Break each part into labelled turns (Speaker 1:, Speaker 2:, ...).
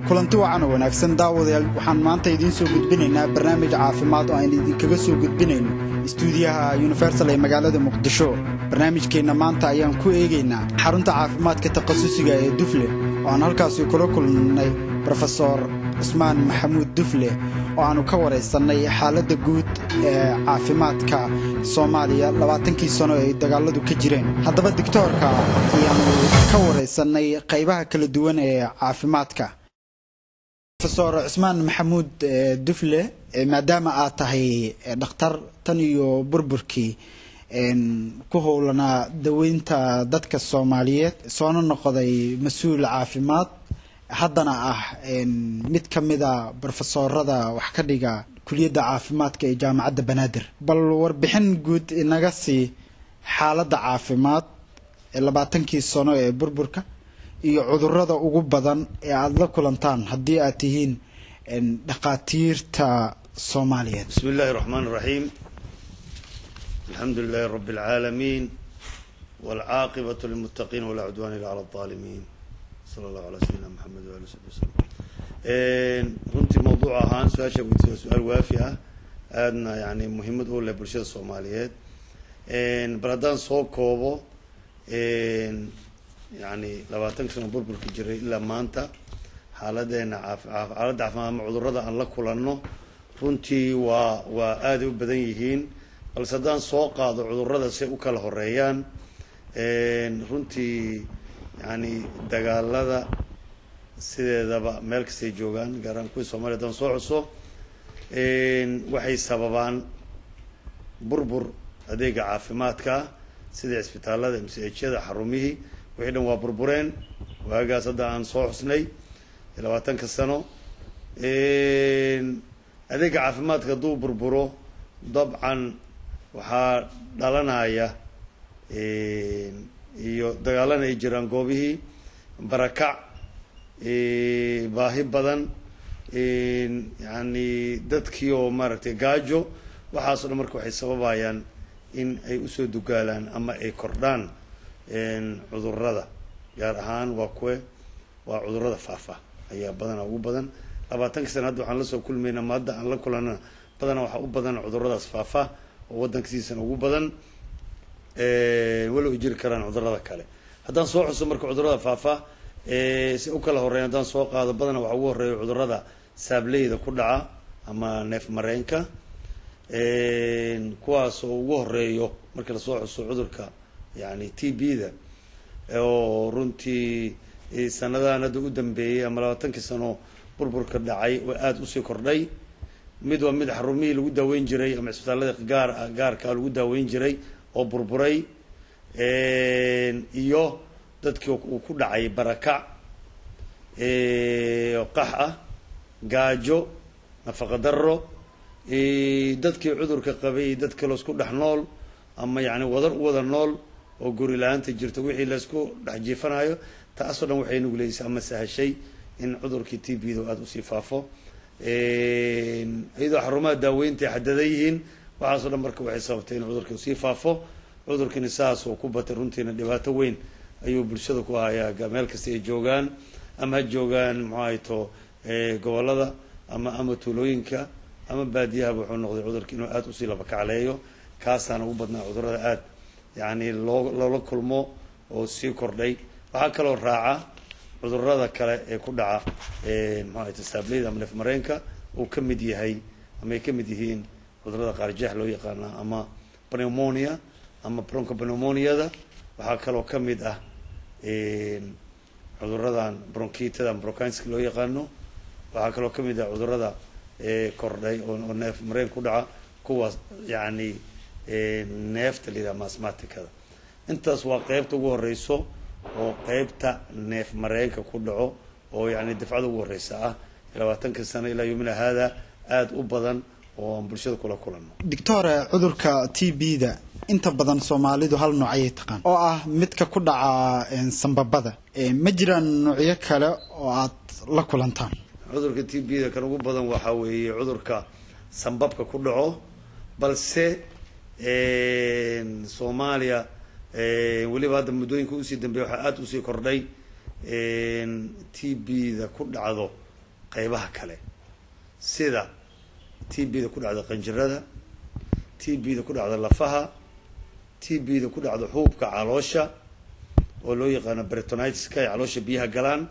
Speaker 1: kulanti wacan oo wanaagsan daawadayaal waxaan maanta idiin soo gudbinaynaa barnaamij caafimaad oo aan idinkaga soo gudbinayno istuudiyaha universal ee magaalada muqdisho barnaamijkeenna maanta ayaan ku eegaynaa xarunta caafimaadka takhasusiga ee dufle oo aan halkaasi kula kulnay brofesor cusmaan maxamuud dufle oo aannu ka waraysannay xaaladda guud ee caafimaadka soomaaliya labaatankii sano ay dagaaladu ka jireen haddaba digtoorka ayaannu ka waraysannay qaybaha kala duwan ee caafimaadka rofesor cusmaan maxamuud dufle maadaama aad tahay dhakhtar tan iyo burburkii ku howlanaa daweynta dadka soomaaliyeed soona noqday mas-uul caafimaad haddana ah mid ka mida brofesorada wax ka dhiga kuliyadda caafimaadka ee jaamacadda banaadir bal warbixin guud inaga sii xaaladda caafimaad ee labaatankii sano ee burburka iyo cudurada ugu badan ee aada la kulantaan haddii aad tihiin dhakhaatiirta soomaaliyeed
Speaker 2: bismi illaahi raxmaan iraxiim alxamdu lilaahi rabbi alcaalamiin waalcaaqibatu lilmuttaqiin walaa cudwaana illa cala alaalimiin sala allahu calaa sayidina maxamed waali sabi wasalam runtii mawduuc ahaan su-aasha weydiisa waa su-aal waafi ah aadna yani muhiimad u leh bulshada soomaaliyeed bal haddaan soo koobo yani labaatanka sano burburka jiray ilaa maanta xaaladeena xaaladda caafimaad ama cudurada aan la kulanno runtii waa waa aaday u badan yihiin balse haddaan soo qaado cudurada say u kala horeeyaan runtii yani dagaalada sideedaba meel kastay joogaan gaar ahaan kuwii soomaliya haddaan soo xuso waxay sababaan burbur adeega caafimaadka sida cisbitaalada mchada xarumihii wixii dhan waa burbureen waagaas hadda aan soo xusnay labaatanka sano adeega caafimaadka hadduu burburo dabcan waxaa dhalanaya iyo dagaalana ay jiraan goobihii barakac baahi badan yani dadkii oo maaragtay gaajo waxaaso dhan marka waxay sababayaan in ay usoo dugaalaan ama ay kordhaan cudurada gaar ahaan waa kuwe waa cudurada faafa ayaa badanaa ugu badan labaatanka sana hadda waxaan lasoo kulmayna ma hadda aan la kulana badanaa waxaa u badan cuduradaas faafa oo waddankasiisana ugu badan walow ay jiri karaan cudurada kale haddaan soo xuso marka cudurada faafa si u kala horeyn haddaan soo qaado badanaa waxaa ugu horeeya cudurada saableyda ku dhaca ama neef mareenka kuwaas oo ugu horeeyo markii lasoo xuso cudurka yani t b da oo runtii sanadahan hadda u dambeeyey ama labaatankii sano burburka dhacay oo aada usii kordhay mid waa mid xarumihii lagu daaweyn jiray ama cisbitaalada gaar gaarkaa lagu daaweyn jiray oo burburay iyo dadkii uu ku dhacay barakac qax ah gaajo nafaqa daro dadkii cudurka qabay dad kaloo isku dhex nool ama yani wadar u wada nool oo guri la-aanta jirto wixii laysku dhex jiifanayo taasoo dhan waxay nuguleysay ama sahashay in cudurkii t b da aada usii faafo iyadoo xarumaha daaweynta ay xadadan yihiin waxaasoo dhan marka waxay sababtay in cudurkii usii faafo cudurkiina saasoo ku batay runtiina dhibaato weyn ayuu bulshada ku hayaa meel kasta ay joogaan ama ha joogaan muxuu ahayto gobolada ama ama tuulooyinka ama baadiyahaba wuxuu noqday cudurki inuu aada usii labakacleeyo kaasaana ugu badnaa cudurada aada yani loo loola kulmo oo sii kordhay waxaa kaloo raaca cudurada kale ee ku dhaca muxuu ahayto saableyda ama neef mareenka uu ka mid yahay ama ay ka mid yihiin cudurada qaarjeex loo yaqaana ama pneumonia ama bronco pneumoniada waxaa kaloo ka mid ah cuduradan bronkitada ama bronkinska loo yaqaano waxaa kaloo ka mid ah cudurada kordhay oo neef mareen ku dhaca kuwaas yani neefta la yidhaha masmaticada intaas waa qeybta ugu horeyso oo qeybta neef mareenka ku dhaco oo yani dafcada ugu horeysa ah labaatanka sano ilaa yomina haada aada u badan oo aan bulshada kula kulanno
Speaker 1: doctore cudurka t b da inta badan soomaalidu hal nooc ayay taqaan oo ah midka ku dhaca sambabada ma jiraan noocyo kale oo aad la kulantaan
Speaker 2: cudurka t b da kan ugu badan waxaa weeye cudurka sambabka ku dhaco balse soomaaliya weliba hadda muddooyinka usii dambeeya waxaa aada usii kordhay t b da ku dhacdo qeybaha kale sida t b da ku dhacda qanjirada t b da ku dhacda lafaha t b da ku dhacda xuubka caloosha oo loo yaqaano bretonitiska ay caloosha biyaha galaan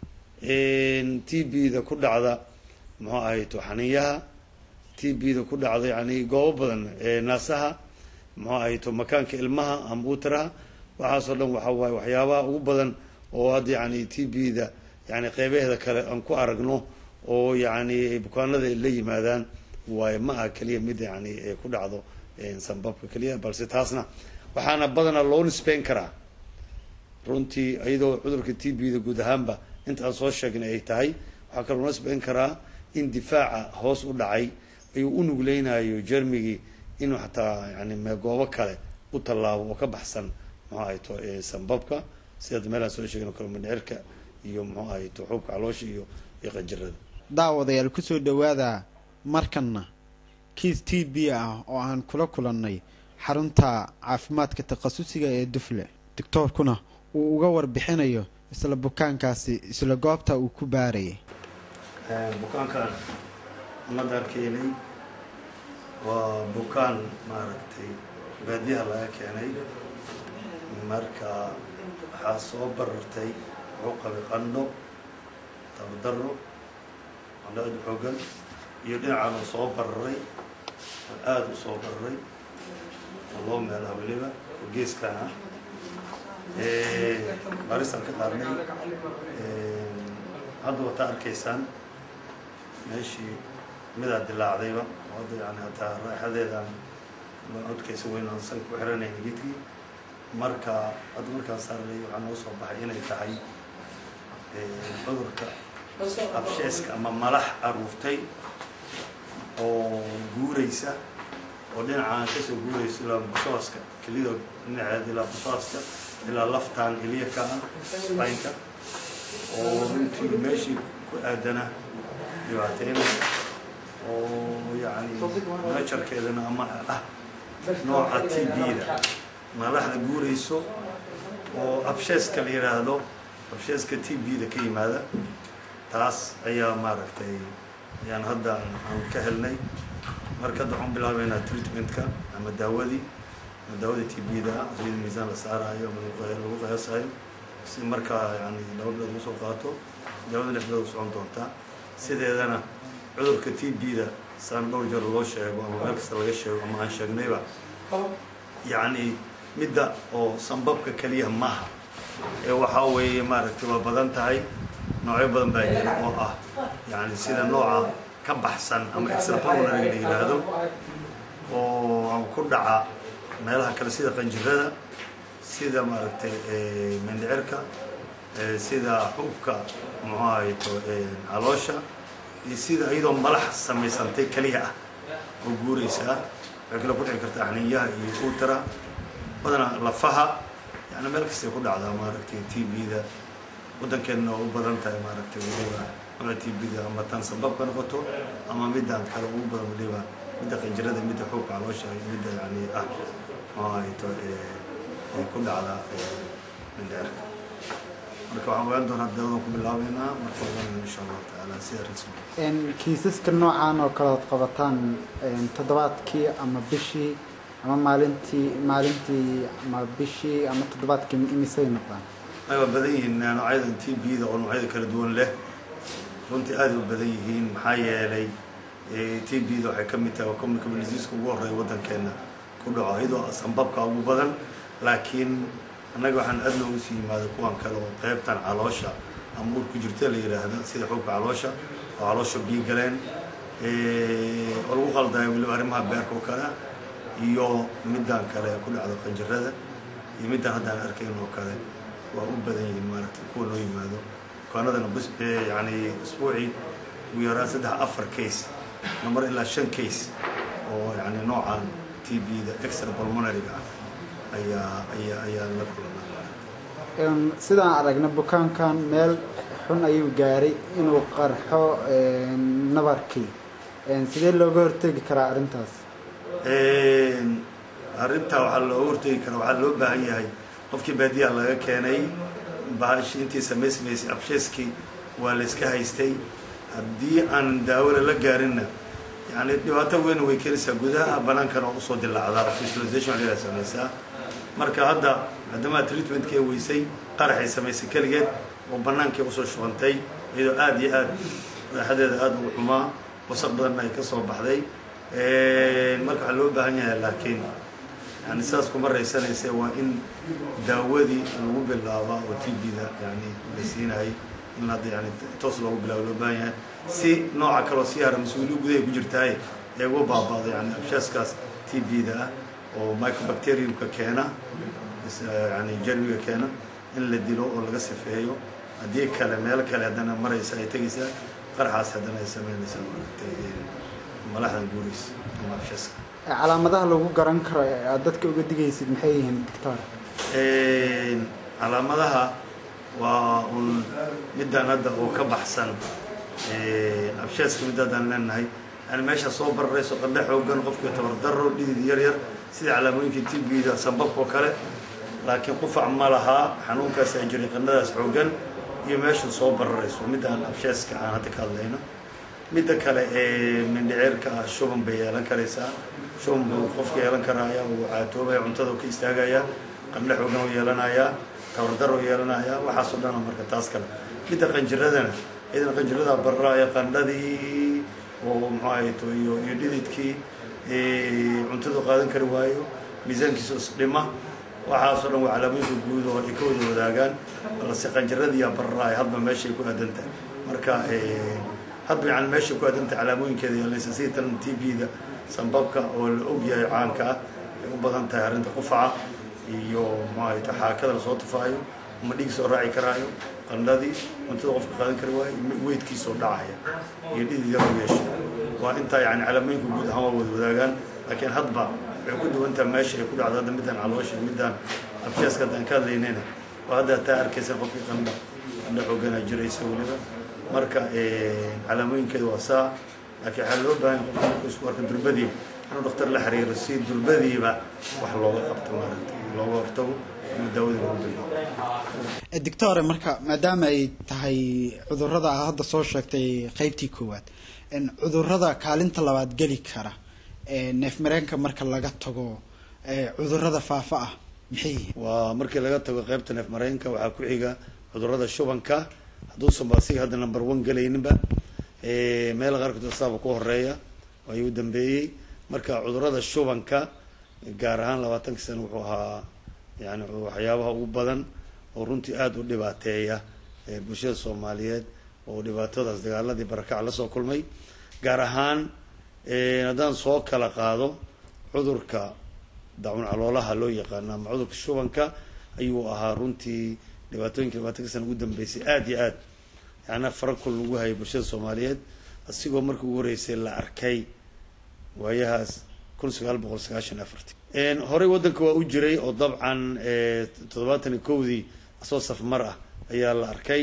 Speaker 2: t b da ku dhacda muxuu ahayto xaniyaha t b da ku dhacda yani goobo badan naasaha muxuu ahayto makaanka ilmaha ama utaraha waxaasoo dhan waxa waaye waxyaabaha ugu badan oo hadda yani t b da yani qeybaheeda kale aan ku aragno oo yani bukaanada la yimaadaan waayo ma aha keliya mid yani ku dhacdo sanbabka keliya balse taasna waxaana badanaa loo nisbeyn karaa runtii iyadoo cudurka t b da guud ahaanba inta aan soo sheegnay ay tahay waxaa kaloo nisbeyn karaa in difaaca hoos u dhacay ayuu u nugleynayo jermigii inuu xataa yani goobo kale u tallaabo oo ka baxsan muxuu ahayto sanbabka sidaad meelaan soo sheegin kale mindhicirka iyo muxuu ahayto xuubka caloosha iyo iyo qanjirada
Speaker 1: daawadayaal kusoo dhawaada markanna kiis t b ah oo aan kula kulannay xarunta caafimaadka takhasusiga ee dufle doctoorkuna uu uga warbixinayo isla bukaankaasi isla goobta uu ku baarayay
Speaker 2: bukaankan ummadaan keenay waa bukaan maaragtay baadiyaha laga keenay marka waxaa soo barartay wuxuu qabay qandho tabardaro qandho aad u xoogan iyo dhinacan uu soo bararay oo aada u soo bararay oo loo meelaha weliba oo geeskan ah baristaan ka qaadnay hadda wataa arkaysaan meeshii midaa dilaacdayba oo hadda yani hataa raaxadeedaan codkaysa weyn aan san ku xiranayna gidkii marka hadda markaan saarnay waxaa noo soo baxay inay tahay cudurka absheeska ama malax aruurtay oo guuraysa oo dhinacaan kasoo guuraysa ilaa busooska kelida dhinaceeda ilaa busooska ilaa laftaan ilyaka ah baynka oo runtii meeshii ku aadana dhibaateynaysa oo yani najarkeedana ama ah nooca t b-da malaxda guurayso oo absheeska la yidhaahdo absheeska t b-da ka yimaada taas ayaa maaragtay ayaan hadda aan ka helnay marka hadda waxaan bilaabeynaa treatmentka ama daawadii ama daawada t b-da sida miisaan la saarayo ama lagu qiyaasayo si markaa yani laba bilood lagu soo qaato daawada lix bilood socon doontaa sideedana cudurka t b-da saan dhowr jeer loo sheego ama meel kasta laga sheego ama aan sheegnayba yacni midda oo sanbabka keliya maaha ee waxaa weeye maaragtay waa badan tahay noocyo badan baa jira oo ah yani sida nooca ka baxsan ama extrapulmonary la yidhaahdo oo ku dhaca meelaha kale sida qanjirada sida maaragtay mindhicirka sida xubka muxuu ahayto caloosha iyo sida iyadoo malax samaysantay keliya ah oo guuraysa ah waxay kale ku dhici kartaa xaniyaha iyo utara badanaa lafaha yani meel kastay ku dhacdaa maaragtay t b-da waddankeenna oo u badan tahay maaragtay waliba nooca t b-da ama tan sababka noqoto ama midaan kale ugu badan waliba midda qanjirada midda xuubka caloosha iyo midda yani ah muxuu ahayto ay ku dhacdaa mindhicirka marka waxaan ogaan doonaa daawadan ku bilaabeynaa marka ogaanayna insha allahu tacaala sida rasmi
Speaker 1: kiisaska noocan oo kale ood qabataan toddobaadkii ama bishii ama maalintii maalintii ama bishii ama toddobaadkii imisay noqdaan
Speaker 2: ay waa badan yihiin noocyadan t b-da oo noocyada kala duwan leh runtii aada u badan yihiin maxaa yeelay t b-da waxay ka mid tahay waa communicable diseaska ugu horreeya waddankeena ku dhaco iyadoo sanbabka ugu badan laakiin annaga waxaan aad noogu sii yimaada kuwan kale oo qeybtan caloosha ama ur ku jirta la yidhaahda sida xubka caloosha oo caloosha biyo galeen oo lagu qaldayo weliba arrimaha beerka oo kale iyo middan kale ku dhacdo qanjirada iyo middan haddaan arkayn oo kale waa u badan yihiin maaragtay kuwa noo yimaado bukaanadana bus yani isbuucii ugu yaraan saddex afar case namar ilaa shan case oo yani noocan t b-da extra pulmonary-ga ah ayaa ayaa ayaan la kulanaa
Speaker 1: sidaan aragna bukaankan meel xun ayuu gaaray inuu qarxo nabarkii sidee looga hortegi karaa arrintaas
Speaker 2: arrintaa waxaa looga hortegi karaa waxaa loo baahan yahay qofkii baadiyaha laga keenay bahashi intii samaysmaysay absheeskii waa la iska haystay haddii aan daawada la gaarinna yani dhibaato weyn way keenaysaa gudaha banaankana oo usoo dilaacdaa visualization waa samaysaa marka hadda maadaama treatmentkii weysay qaraxay samaysay keligeed oo banaankii usoo shubantay iyadoo aada iyo aad raaxadeeda aada ugu xumaa wasaq badanna ay ka soo baxday marka waxaa loo baahan yahay laakiin yani sidaas kuma raysanayse waa in daawadii lagu bilaaba oo t b-da yani la siinayay in hadda yani toos loogu bilaabo loo baahan yahay si nooca kaleo sii hara mas-uuliya gudahay ku jirtaay ee uga baaba'do yani abshaaskaas t b-da ah oo microbacteriumka keena yani jermiga keena in la dilo oo laga sifeeyo haddii kale meelo kale haddana maraysa ay tegaysaa qarxaas haddana ay sameynaysaa maaragtay malaxdan guuraysa ama abshaaska
Speaker 1: calaamadaha lagu garan karo ee aad dadka uga digaysid maxay yihiin doctor
Speaker 2: calaamadaha waa un midaan hadda oo ka baxsan abshaaska mid haddaan leenahay yani meesha soo bararayso qandhe xoogan qofkii tabardaro dhidid yar yar sida calaamooyinkii tibida sambabka oo kale laakiin qufac ma lahaa xanuunkaas ay jiray qandhadaas xoogan iyo meesha soo bararayso midaan abshaaska aan hadda ka hadlayno midda kale ee mindhiceerka ah shuban bay yeelan karaysaa shuban buu qofka yeelan karaya uu caatoobaya cuntada ka istaagaya qandhe xoogan u yeelanayaa tabardar u yeelanaya waxaasoo dhana marka taas kale midda qanjiradana idan qanjirada bararaaya qandhadii oo muxuu ahayto iyo iyo dhididkii cuntadu qaadan kari waayo miisaankiisa isdhima waxaasoo dhan waa calaamooyinka guud oo ay ka wada wadaagaan balse qanjiradiiyaa bararaaya hadba meeshay ku aadanta marka hadba yani meeshay ku aadanta calaamooyinkeeda yeelanaysa sida tan t b-da sambabka oo la ogyahay caanka ah ay u badan tahay arrinta qufaca iyo muxuu ahayto xaakada lasoo tufaayo ama dhiig soo raaci karaayo qandhadii cuntada qofka qaadan kari waayo weydkiisoo dhacaya iyo dhidid yar u yeesha waa intaa yani calaamooyinka guud ahaan waa wada wadaagaan laakiin hadba waxay ku duwantaha meesha ay ku dhacdo hadda midaan caloosha midaan abshaaska haddaan ka hadlaynayna waa hadda taa arkaysa qofkii qandha qandha xooganaa jiraysa weliba marka calaamooyinkeeda waa saa laakiin waxaa loo baahan qofka markuu isku arka durbadiiba inuu dhakhtar la xiriiro si durbadiiba wax looga qabto maaragtay looga hortago inuu daawadii lagu bilaabo
Speaker 1: doctore marka maadaama ay tahay cudurrada aad hadda soo sheegtay qeybtii koowaad cudurrada kaalinta labaad geli kara neef mareenka marka laga tago cudurrada faafa ah maxay yihiin
Speaker 2: waa markii laga tago qaybta neef mareenka waxaa ku xiga cudurrada shubanka hadduusan ba asiga hadda number one gelayninba meel qaarkood asaaba ku horeeya ayuu u dambeeyey marka cudurrada shubanka gaar ahaan labaatankii sana wuxuu ahaa yani waxyaabaha ugu badan oo runtii aada u dhibaateeya bulshada soomaaliyeed oo dhibaatadaas dagaaladii barakac lasoo kulmay gaar ahaan haddaan soo kala qaado cudurka dacun caloolaha loo yaqaano ama cudurka shubanka ayuu ahaa runtii dhibaatooyinka labaatanka sana ugu dambeysay aada iyo aad yaana farakul lagu hayay bulshada soomaaliyeed asigoo markii ugu horeysay la arkay waayahaas kun sagaal boqol sagaashan afarti horey waddanka waa u jiray oo dabcan toddobaatan iyo kowdii asoo safmar ah ayaa la arkay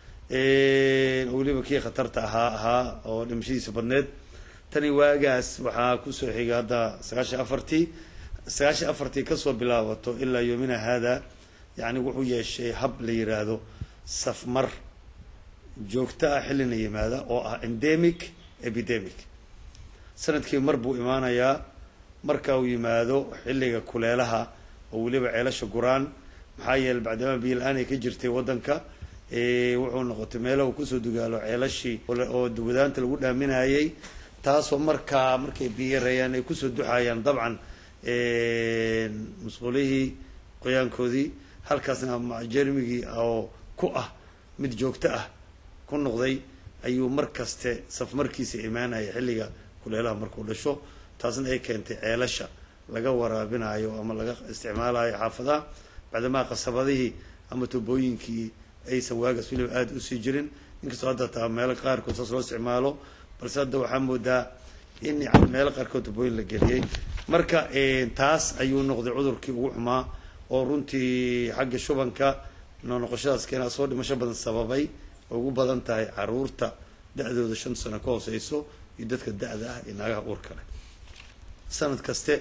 Speaker 2: weliba kii khatarta ahaa ahaa oo dhimashadiisa badneed tani waagaas waxaa kusoo xigay hadda sagaashan afartii sagaashan afartii kasoo bilaabato ilaa yoomina haada yani wuxuu yeeshay hab la yiraahdo safmar joogto ah xillina yimaada oo ah endemic epidemic sanadkii mar buu imaanayaa marka uu yimaado xilliga kuleelaha oo weliba ceelasha guraan maxaa yeele bacdama biyo la-aan ay ka jirtay waddanka wuxuu noqotay meelaha uu kusoo dugaalo ceelashii oo wadaanta lagu dhaaminayay taasoo markaa markay biyo yareeyaan ay kusoo duxayaan dabcan musqulihii qoyaankoodii halkaasna jermigii oo ku ah mid joogto ah ku noqday ayuu mar kaste safmarkiisa imaanaya xilliga kuleelaha markuu dhasho taasna ay keentay ceelasha laga waraabinayo ama laga isticmaalayo xaafadaha bacdamaa qasabadihii ama tubooyinkii aysan waagaas weliba aada usii jirin inkastoo hadda taa meelo qaarkood saas loo isticmaalo balse hadda waxaa moodaa in yani meelo qaarkood tubooyin la geliyey marka taas ayuu noqday cudurkii ugu xumaa oo runtii xagga shubanka noo noqoshadaas keenaa soo dhimasho badan sababay oo ugu badan tahay caruurta da-dooda shan sano ka hooseyso iyo dadka da-da ah iyo naagaha uurka leh sanad kaste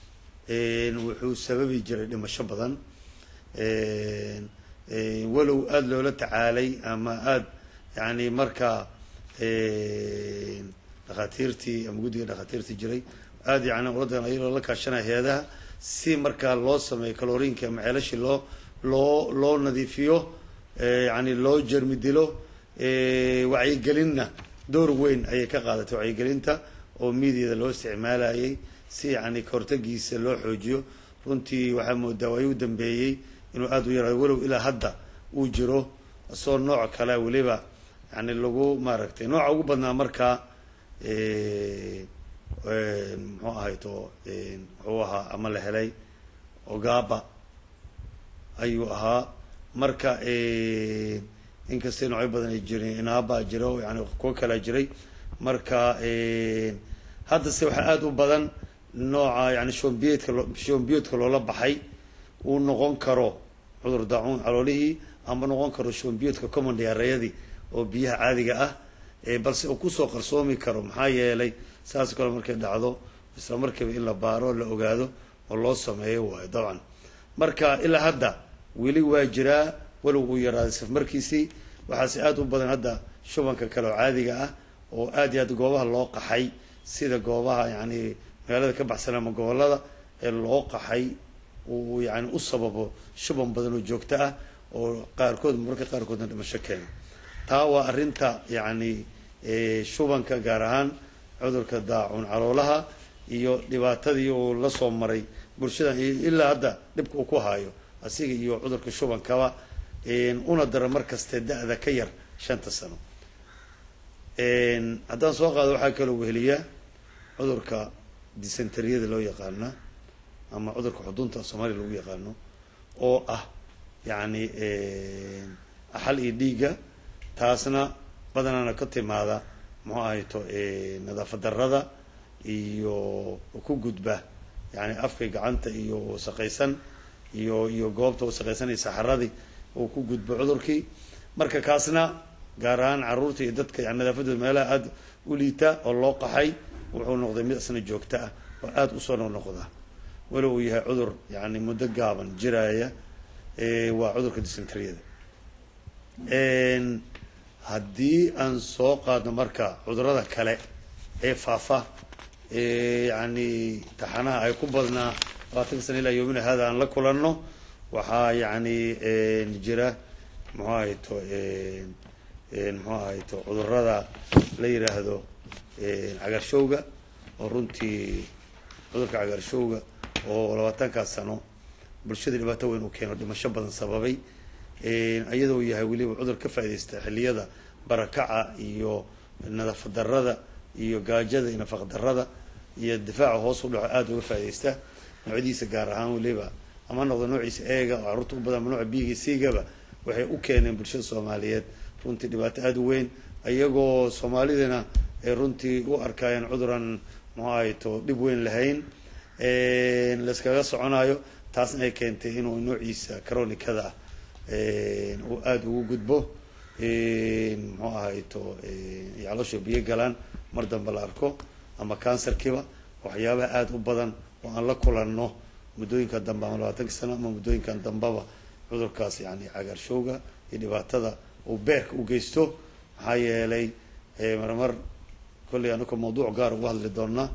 Speaker 2: wuxuu sababi jiray dhimasho badan walow aada loola tacaalay ama aada yani markaa dhakhaatiirtii ama guddiga dhakhaatiirtii jiray aada yani uladan ayagoo la kaashanaya hay-adaha si markaa loo sameeyo kaloriinka ama ceelashii loo loo loo nadiifiyo yani loo jermi dilo wacyigelinna door weyn ayay ka qaadatay wacyigelinta oo miidiyada loo isticmaalayay si yani kahortagiisa loo xoojiyo runtii waxaa moodaa waay u dambeeyey inuu aada u yaraado walow ilaa hadda uu jiro isagoo nooc kale weliba yani lagu maaragtay nooca ugu badnaa markaa muxuu ahayto muxuu ahaa ama la helay ogaba ayuu ahaa marka inkastay noocyo badan ay jireen inaaba jiro yani kuwo kalaa jiray marka haddase waxaa aada u badan nooca yani shombiyeedka loo shombiyoodka loola baxay uu noqon karo cudur daacuun caloolihii ama noqon karo shombiyoodka common diareyadii oo biyaha caadiga ah balse uu kusoo qarsoomi karo maxaa yeelay saas kale markay dhacdo isla markiiba in la baaro la ogaado oo loo sameeyo waayo dabcan marka ilaa hadda weli waa jiraa walow uu yaraaday safmarkiisii waxaase aada u badan hadda shubanka kale oo caadiga ah oo aad iyo aad goobaha loo qaxay sida goobaha yani magaalada ka baxsan ama gobolada ee loo qaxay uu yani u sababo shuban badan oo joogto ah oo qaarkood mararka qaarkoodna dhimasho keena taa waa arrinta yani shubanka gaar ahaan cudurka daacun caloolaha iyo dhibaatadii uu la soo maray bulshadan ilaa hadda dhibka uu ku haayo asiga iyo cudurka shubankaba una dara mar kaste da-da ka yar shanta sano haddaan soo qaado waxaa kaloo weheliya cudurka dysenteriyada loo yaqaana ama cudurka xudunta soomaaliya lagu yaqaano oo ah yacni axal iyo dhiigga taasna badanaana ka timaada muxuu ahayto nadaafad darada iyo ku gudba yani afkay gacanta iyo wasaqaysan iyo iyo goobta wasaqaysan iyo saxaradii uu ku gudbo cudurkii marka kaasna gaar ahaan caruurta iyo dadka yani nadaafadooda meelaha aada u liita oo loo qaxay wuxuu noqday mid isna joogto ah oo aada usoo noqnoqda walow uu yahay cudur yani muddo gaaban jiraya waa cudurka dysenteriyada haddii aan soo qaadno marka cudurada kale ee faafa yani taxanaha ay ku badnaa labaatanka sana ilaa yoomina hada aan la kulanno waxaa yani jira muxuu ahayto muxuu ahayto cudurada la yiraahdo cagaarshowga oo runtii cudurka cagaarshowga oo labaatankaas sano bulshada dhibaato weyn uu keeno dhimasho badan sababay iyadoo yahay weliba cudur ka faaidaysta xilliyada barakaca iyo nadaafad darada iyo gaajada iyo nafaq darada iyo difaaca hoos u dhaco aada uga faaidaysta noocyadiisa gaar ahaan weliba ama noqdo noociisa eega oo carruurta u badan ama nooca biiga siigaba waxay u keeneen bulshada soomaaliyeed runtii dhibaato aada u weyn iyagoo soomaalidana ay runtii u arkaayeen cuduran muxuu ahayto dhib weyn lahayn layskaga soconayo taasna ay keentay inuu noociisa caronikada ah uu aada ugu gudbo muxuu ahayto caloosha biyo galaan mar dambe la arko ama kansarkiiba waxyaabaha aada u badan oo aan la kulanno muddooyinka dambe ama labaatanka sano ama muddooyinkan dambeba cudurkaas yani cagaarshowga iyo dhibaatada uu beerka u geysto maxaa yeelay marmar kolley anaka mawduuc gaar uga hadli doona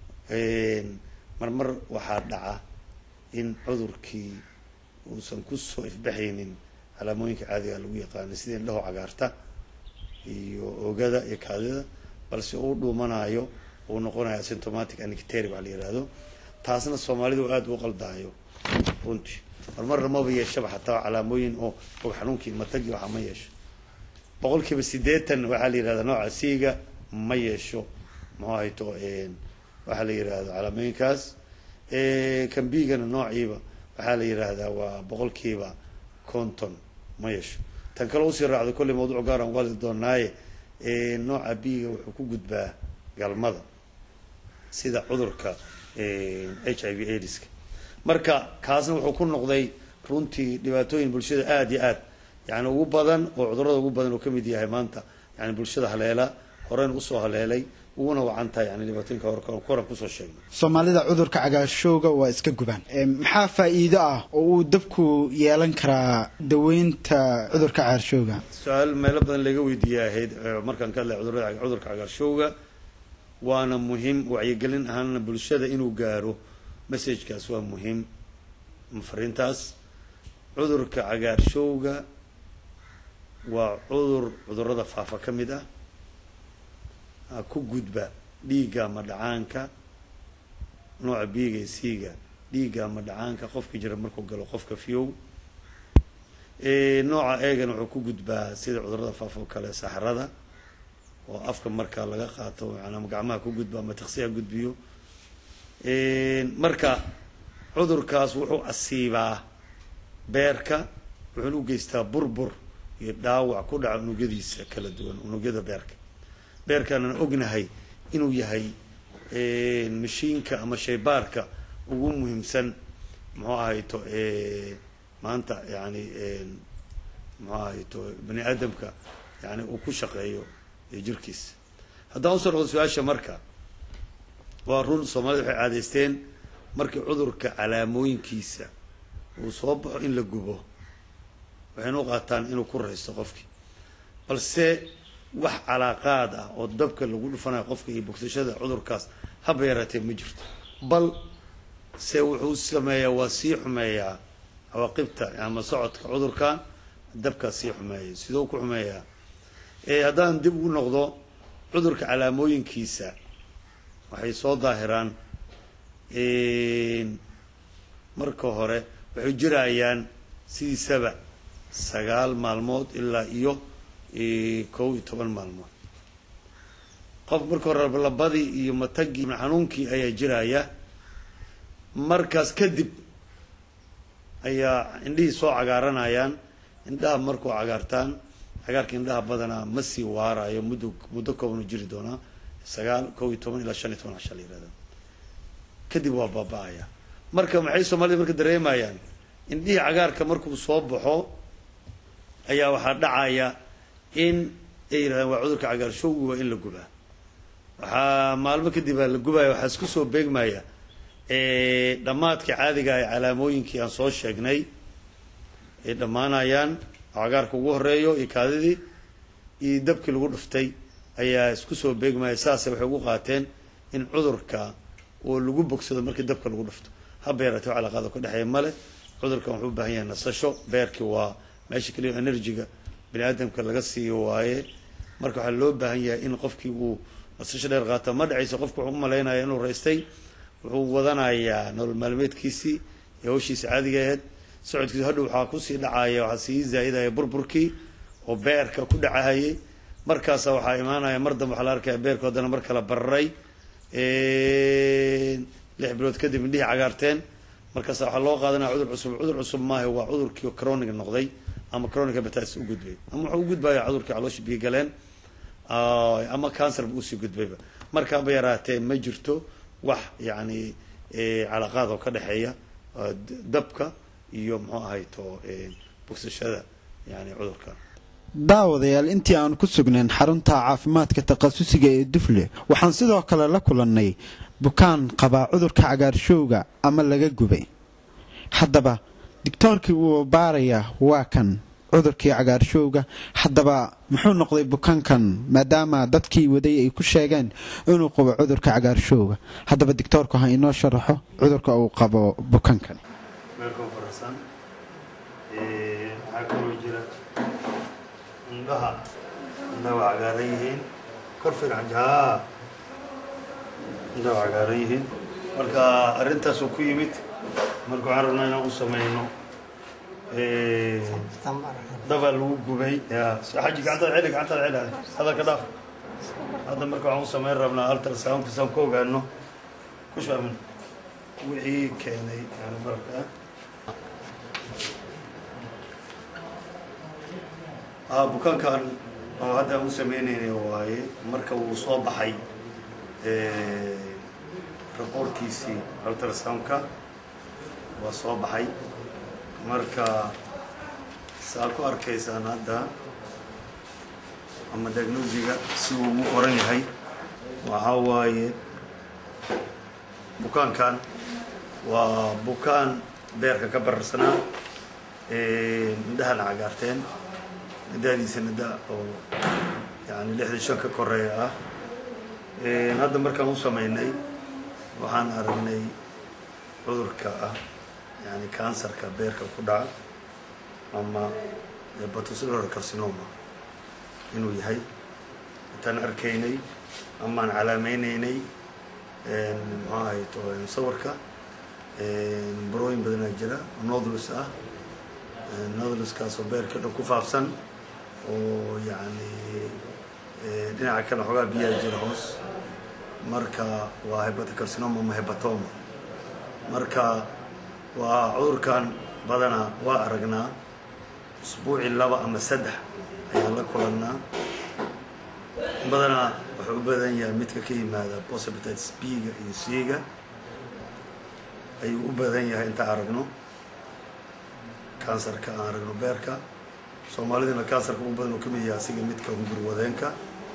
Speaker 2: marmar waxaa dhaca in cudurkii uusan kusoo ifbaxaynin calaamooyinka caadiga lagu yaqaanay sida indhaho cagaarta iyo oogada iyo kaadida balse uu dhuumanayo uu noqonayo asymptomatic anicteri waa la yihahdo taasna soomaalidu aada u qaldaayo runtii marmarna maba yeeshaba xataa calaamooyin oo og xanuunkii matagi waxa ma yeesho boqol kiiba siddeetan waxaa la yihahdaa nooca siiga ma yeesho muxuu ahayto waxaa la yihahdo calaamooyinkaas kambigana noociiba waxaa la yihahdaa waa boqol kiiba conton ma yeesho tan kale usii raacdo kolley mawduuc gaar aan wali doonaaye nooca biiga wuxuu ku gudbaa galmada sida cudurka h i v aids-ka marka kaasna wuxuu ku noqday runtii dhibaatooyin bulshada aada iyo aad yani ugu badan oo cudurada ugu badan oo kamid yahay maanta yani bulshada haleela horeyn usoo haleelay uguna wacan tahay yani dhibaatooyinka hor koran kusoo sheegnay
Speaker 1: soomaalida cudurka cagaarshowga waa iska gubaan maxaa faa'iido ah oo uu dabku yeelan karaa daweynta cudurka cagaarshowga
Speaker 2: su-aal meelo badan laga weydiiyey ahayd markaan ka hadlay cudurada cudurka cagaarshowga waana muhiim wacyigelin ahaana bulshada inuu gaaro messagekaas waa muhiim fariintaas cudurka cagaarshowga waa cudur cudurada faafa ka mid ah ku gudba dhiigga ama dhacaanka nooca biiga siiga dhiigga ama dhacaanka qofka jira markuu galo qofka fiyow nooca eegan wuxuu ku gudbaa sida cudurada faafa oo kale saxrada oo afka markaa laga qaato ama gacmaha ku gudba ama taksiha gudbiyo marka cudurkaas wuxuu asiibaa beerka wuxuuna u geystaa burbur iyo dhaawac ku dhaca unugyadiisa kala duwan unugyada beerka beerkaanaan ognahay inuu yahay mashiinka ama shaybaarka ugu muhiimsan muxuu ahayto maanta yani muxuu ahayto bani aadamka yani uu ku shaqeeyo jirkiisa haddaan usoo noqdo su-aasha marka waa run soomaalida waxay caadaysteen markii cudurka calaamooyinkiisa uu soo baxo in la gubo waxayna u qaataan inuu ku raysto qofkii balse wax calaaqaad ah oo dabka lagu dhufanayo qofka iyo bogsashada cudurkaas haba yaraatee ma jirto bal se wuxuu sameeyaa waa sii xumeeyaa cawaaqibta ama socodka cudurkan dabkaa sii xumeeya sidoo ku xumeeyaa haddaan dib ugu noqdo cudurka calaamooyinkiisa waxay soo daahiraan marka hore waxay jirayaan sidiisaba sagaal maalmood ilaa iyo kow iyo toban maalmood qof marka hore labadii iyo matagii xanuunkii ayaa jiraya markaas kadib ayaa indhihii soo cagaaranayaan indhaha markuu cagaartaan cagaarka indhaha badanaa ma sii waarayo muddo muddo koobanu jiri doonaa sagaal kow iyo toban ilaa shan iyo toban casha la yirahda kadib waa baaba-aya marka maxay soomaalida marka dareemayaan indhihii cagaarka markuu soo baxo ayaa waxaa dhacaya in ay yidhahdaan waa cudurka cagaarshowgi waa in la gubaa waxaa maalmo kadib aa la gubaya waxaa isku soo beegmaya dhammaadka caadiga ee calaamooyinkii aan soo sheegnay ay dhammaanayaan cagaarka ugu horeeyo iyo kaadidii iyo dabkii lagu dhuftay ayaa isku soo beegmaya saase waxay ugu qaateen in cudurka oo lagu bogsado markii dabka lagu dhufto haba yaratee calaaqaada ka dhexeeya male cudurkan wuxuu u baahan yahay nasasho beerkii waa meesha keliya energiga bani aadamka laga siiyo waaye marka waxaa loo baahan yahay in qofkii uu nasasho dheer qaata ma dhacayso qofku wuxuu u malaynaya inuu raystay wuxuu wadanayaa nolol maalmeedkiisii iyo hawshiisa caadiga aheyd socodkiisu hadhow waxaa kusii dhacaya waxaa sii zaa'idaya burburkii oo beerka ku dhacahayay markaasa waxaa imaanaya mar dambe waxaa la arkaya beerku haddana mar kala bararay lix bilood kadib indhihii cagaarteen markaasa waxaa loo qaadanaya cudur cusub cudur cusub maaha waa cudurkii cronic noqday ama chronic hepatitis u gudbay ama wuxuu u gudbaya cudurkii caloosha biyo galeen ama cancer ba usii gudbayba markaaba yaraatee ma jirto wax yani calaqaad oo ka dhexeeya dabka iyo muxuu ahayto bogsashada yani cudurka
Speaker 1: daawadayaal intii aan ku sugnayn xarunta caafimaadka takhasusiga ee dufle waxaan sidoo kale la kulannay bukaan qabaa cudurka cagaarshowga ama laga gubay haddaba digtoorkii uu baarayaa waa kan cudurkii cagaarshowga haddaba muxuu noqday bukaankan maadaama dadkii waday ay ku sheegeen inuu qabo cudurka cagaarshowga haddaba digtoorku ha inoo sharaxo cudurka uu qabo bukaankan
Speaker 2: meelkoo farasan waxaa kaloo jira indhaha indhaha waa cagaaran yihiin kor fiican jaa indhaha waa cagaaran yihiin marka arrintaasuu ku yimid marka waxaan rabnaa inaan u sameyno dabaa lagu gubay ya xaji gacantaada celi gacantaada celi hadalka dhaaf hadda marka waxaan u sameyn rabnaa ultrasoundkasaan ku ogaano ku shaamin wixii keenay yani bararka ah bukaankan oo hadda aan u sameynayna waaye marka uu soo baxay raboorkiisii ultrasoundka waa soo baxay marka saa ku arkaysaan hadda ama diagnosiga si uu ugu qoran yahay waxaa waaye bukaankan waa bukaan beerka ka bararsanaa indhahana cagaarteen da'diisana da oo yani lixdan shan ka koreeya ah hadda markaan u sameynay waxaan aragnay cudurka ah yani kansarka beerka ku dhaca ama batusilar carcinoma inuu yahay intaan arkaynay amaan calaameyneynay muxuu ahay to sawirka barooyin badanaa jira nodlus ah nodluskaasoo beerka dhan ku faafsan oo yani dhinaca kale xoogaa biyaha jira hoos marka waa hebatocarcinoma ama hebatoma marka waa cudurkan badanaa waa aragnaa usbuuci laba ama saddex ayaan la kulannaa badanaa wuxuu u badan yahay midka ka yimaada possibilities b-ga iyo c-ga ayuu u badan yahay intaan aragno kansarka aan aragno beerka soomaalidina kansarka ugu badan oo kamid yahay asiga midka hungurwadeenka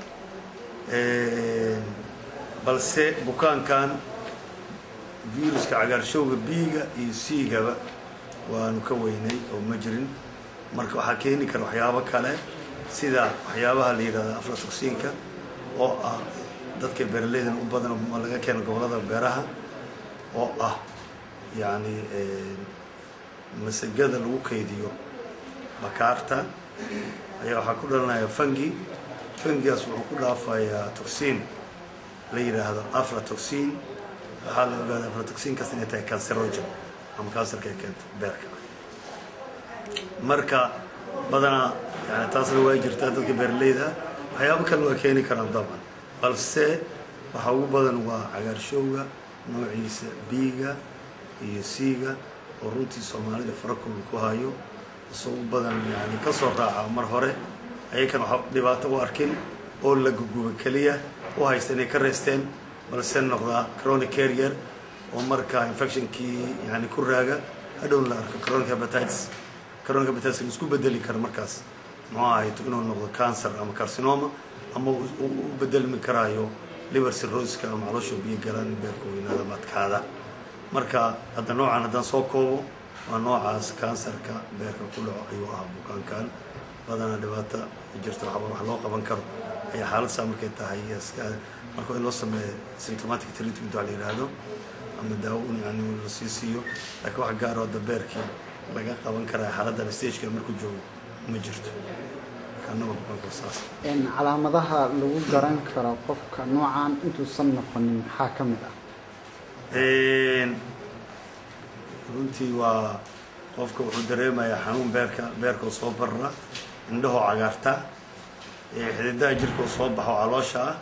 Speaker 2: balse bukaankan viruska cagaarshowga b-ga iyo c-gaba waanu ka weynay oo ma jirin marka waxaa keeni kara waxyaabo kale sida waxyaabaha la yidhahda aflatoxinka oo ah dadka beeraleydan u badan ma laga keeno gobolada beeraha oo ah yacni masagada lagu kaydiyo bakaarta ayaa waxaa ku dhalanaya fungi fungigaas wuxuu ku dhaafayaa toxin la yidhaahdo aflatoxin waxaa la ogaada aflatoxinkaas inay tahay cancerogen ama kansarka ay keento beerka marka badanaa yani taasna waa jirtaa dadka beeraleyda waxyaabo kale waa keeni karaan daban balse waxa ugu badan waa cagaarshowga noociisa b-ga iyo c-ga oo runtii soomaalida farakul ku hayo isoo u badan yani kasoo raaca mar hore ayakan waxa dhibaato u arkin oo la guguba keliya u haysta inay ka reysteen balse noqdaa chronic carrier oo markaa infectionkii yani ku raaga hadhown la arko chronic hepatitis chronic hepatitis la isku bedeli karo markaas muxuu ahayto inuu noqdo cancer ama carcinoma ama u bedelmi karaayo liver cirrhoska ama caloosha biyo galan beerka weynaada madkaada marka hadda noocan haddaan soo koobo waa noocaas kansarka beerka ku dhaco ayuu ahaa bukaankan badanaa dhibaata jirta waxba wax loo qaban karo ayaa xaaladsaa markay tahay marka in loo sameeyo symptomatic treatment waa la yidhaahdo ama daawo un yani la sii siiyo laakiin wax gaaro hadda beerkii laga qaban karaa xaaladdan stageka markuu joogo ma jirto kanaba bukaanka saas
Speaker 1: calaamadaha lagu garan karo qofka noocan intuusan noqonin maxaa ka mid ah
Speaker 2: runtii waa qofka wuxuu dareemayaa xanuun beerka beerkao soo barra indhahoo cagaarta xididaha jirkao soo baxo caloosha ah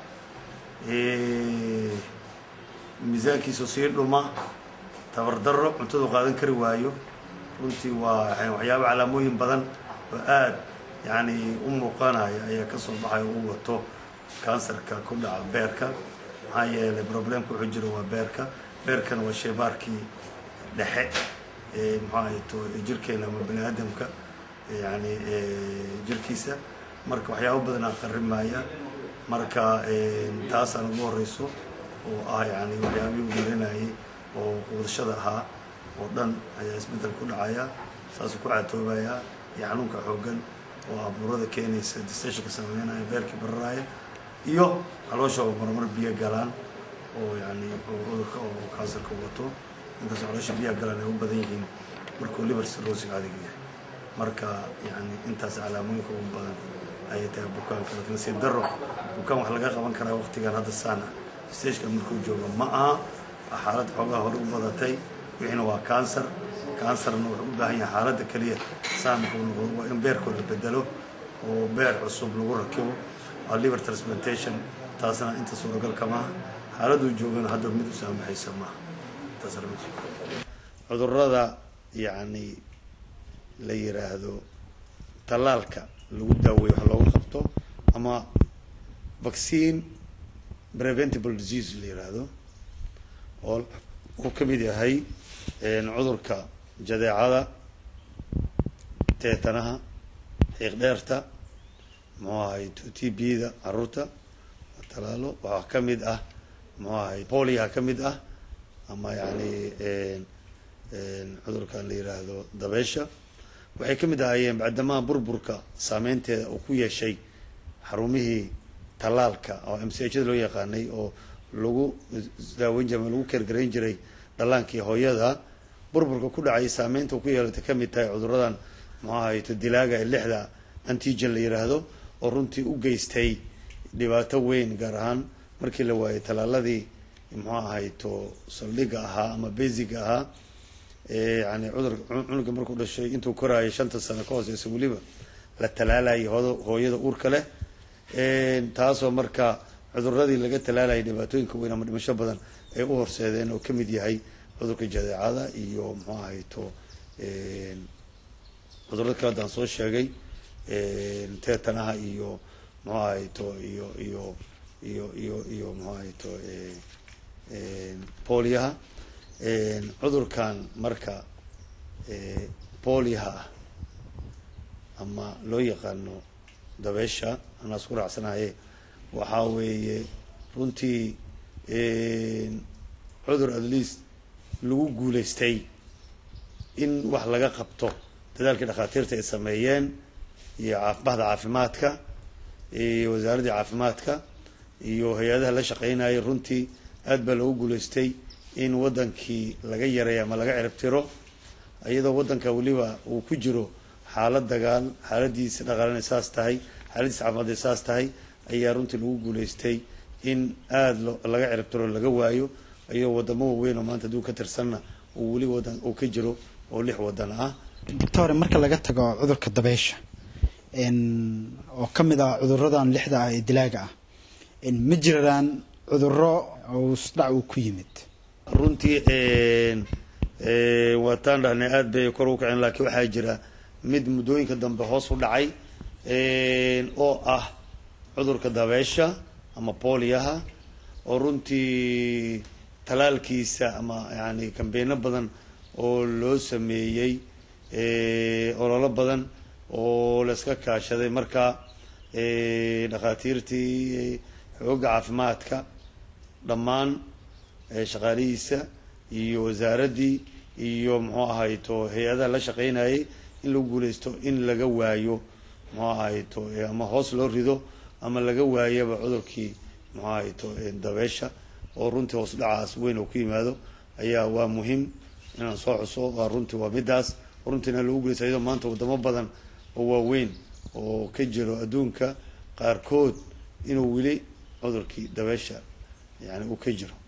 Speaker 2: miisaankiisao sii dhuma tabardaro cuntadu qaadan kari waayo runtii waa waxyaaba calaamooyin badan oo aad yani u muuqanaya ayaa kasoo baxaya u wato kansarka ku dhaca beerka maxaa yeelay problemka wuxuu jiro waa beerka beerkana waa sheebaarkii dhexe muxuu ahayto jirkeena ama bani aadamka yani jirkiisa marka waxyaabo badanaa qarimaya marka taasaan ugu horeyso oo ah yani waxyaabihii u marinayay oo wadashada ahaa oo dhan ayaa isbeddel ku dhacaya saasuu ku caatoobayaa iyo xanuunka xoogan oo abuurada keenaysa distashinka sameynaya beerkii bararaya iyo caloosha oo marmar biyo galaan oo yani cudurka oo kansarka wato inkastoo caloosha biyaha galaan ay u badan yihiin markuu liver cirrhosiga adiga yahay marka yani intaas calaamooyinka ugu badan ayay tahay bukaanka laakiin si daro bukaan wax laga qaban karaa waqtigan hadda saana stageka markuu joogo ma aha waa xaalad xoogaa hore u badatay wixiina waa kansar kansarna wuxuu u baahan yahay xaaladda keliya saan wuxuu noqdo waa in beerkoo la bedelo oo beer cusub lagu rakibo waa liver transplantation taasna inta suuragal kamaha xaaladuu joogana hadda mid u saamaxaysa maaha cudurada yacni la yiraahdo tallaalka lagu daaweeyo wax looga qabto ama vaccine preventable disease la yiraahdo oo uu ka mid yahay cudurka jadeecada teetanaha xiiq dheerta muxuu ahay t b da caruurta talaalo waxaa ka mid ah muxuu ahay poliaha ka mid ah ama yani cudurkan la yiraahdo dabeesha waxay ka mid ahaayeen bacdamaha burburka saameynteeda uu ku yeeshay xarumihii tallaalka oo m c hda loo yaqaanay oo lagu daaweyn jiray ama lagu keergarayn jiray dhallaankii hooyada burburka ku dhacay saameynta ku yeelatay ka mid tahay cuduradan muxuu ahayto dilaaga ee lixda antigen la yiraahdo oo runtii u geystay dhibaato weyn gaar ahaan markii la waayay tallaaladii muxuu ahayto saldhiga ahaa ama basiga ahaa yani cudur cunuga markuu dhashay intuu koraayo shanta sano ka hooseysa weliba la talaalayay hooyada uurka leh taasoo marka cuduradii laga talaalayay dhibaatooyinka weyn ama dhimasho badan ay u horseedeen oo kamid yahay cudurka jadeecada iyo muxuu ahayto cudurada kale haddaan soo sheegay teetanaha iyo muxuu ahayto iyo iyo iyo iyo iyo muxuu ahayto poliaha cudurkan marka poliaha ah ama loo yaqaano dabeesha anaa isku raacsanaye waxaa weeye runtii cudur at least lagu guuleystay in wax laga qabto dadaalkii dhakhaatiirta ay sameeyeen iyo bahda caafimaadka iyo wasaaraddii caafimaadka iyo hay-adaha la shaqeynayay runtii aad baa loogu guuleystay in waddankii laga yareeyo ama laga ciribtiro iyadoo waddanka weliba uu ku jiro xaalad dagaal xaaladiisa dhaqaalana saas tahay xaaladiisa caafimaadee saas tahay ayaa runtii lagu guuleystay in aada laga ciribtiro laga waayo iyadoo wadamo waaweyn oo maanta hadduu ka tirsanna uu weli wadan uu ka jiro oo lix wadan ah
Speaker 1: doctore marka laga tago cudurka dabeysha oo ka mid ah cuduradan lixda ah ee dilaaga ah ma jiraan cuduro isdhac uu ku yimid
Speaker 2: runtii waataan dhahnay aada bay kor u kaceen laakiin waxaa jira mid muddooyinka dambe hoos u dhacay oo ah cudurka dabeesha ama booliyaha oo runtii talaalkiisa ama yani kambeeno badan oo loo sameeyey ololo badan oo la iska kaashaday marka dhakhaatiirtii xoogga caafimaadka dhammaan shaqaalihiisa iyo wasaaraddii iyo muxuu ahayto hay-adaha la shaqeynayay in lagu guuleysto in laga waayo muxuu ahayto ama hoos loo rido ama laga waayaba cudurkii muxuu ahayto dabeesha oo runtii hoos dhacaas weyn oo ku yimaado ayaa waa muhiim inaan soo xuso waa runtii waa midaas runtiina lagu guuleysta iyadoo maanta wadamo badan oo waaweyn oo ka jiro adduunka qaarkood inuu weli cudurkii dabeesha yani uu ka jiro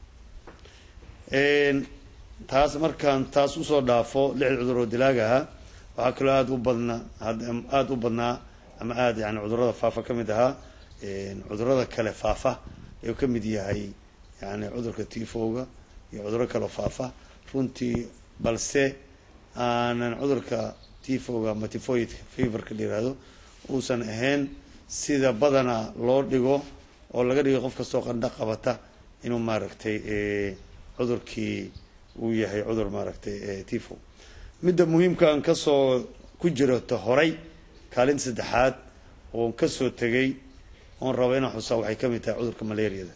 Speaker 2: taas markaan taas usoo dhaafo lixda cudur oo dilaaga ahaa waxaa kaloo aada u badnaa aada u badnaa ama aada yani cudurada faafa ka mid ahaa cudurada kale faafa ayuu ka mid yahay yani cudurka tifoga iyo cuduro kaleo faafa runtii balse aanan cudurka tifoga ama tifoid feverka la yihahdo uusan ahayn sida badana loo dhigo oo laga dhigo qof kastoo qandho qabata inuu maaragtay cudurkii uu yahay cudur maaragtay tifo midda muhiimka aan kasoo ku jirto horay kaalinta saddexaad oon kasoo tegay oon raba inaan xusaa waxay ka mid tahay cudurka malaariyada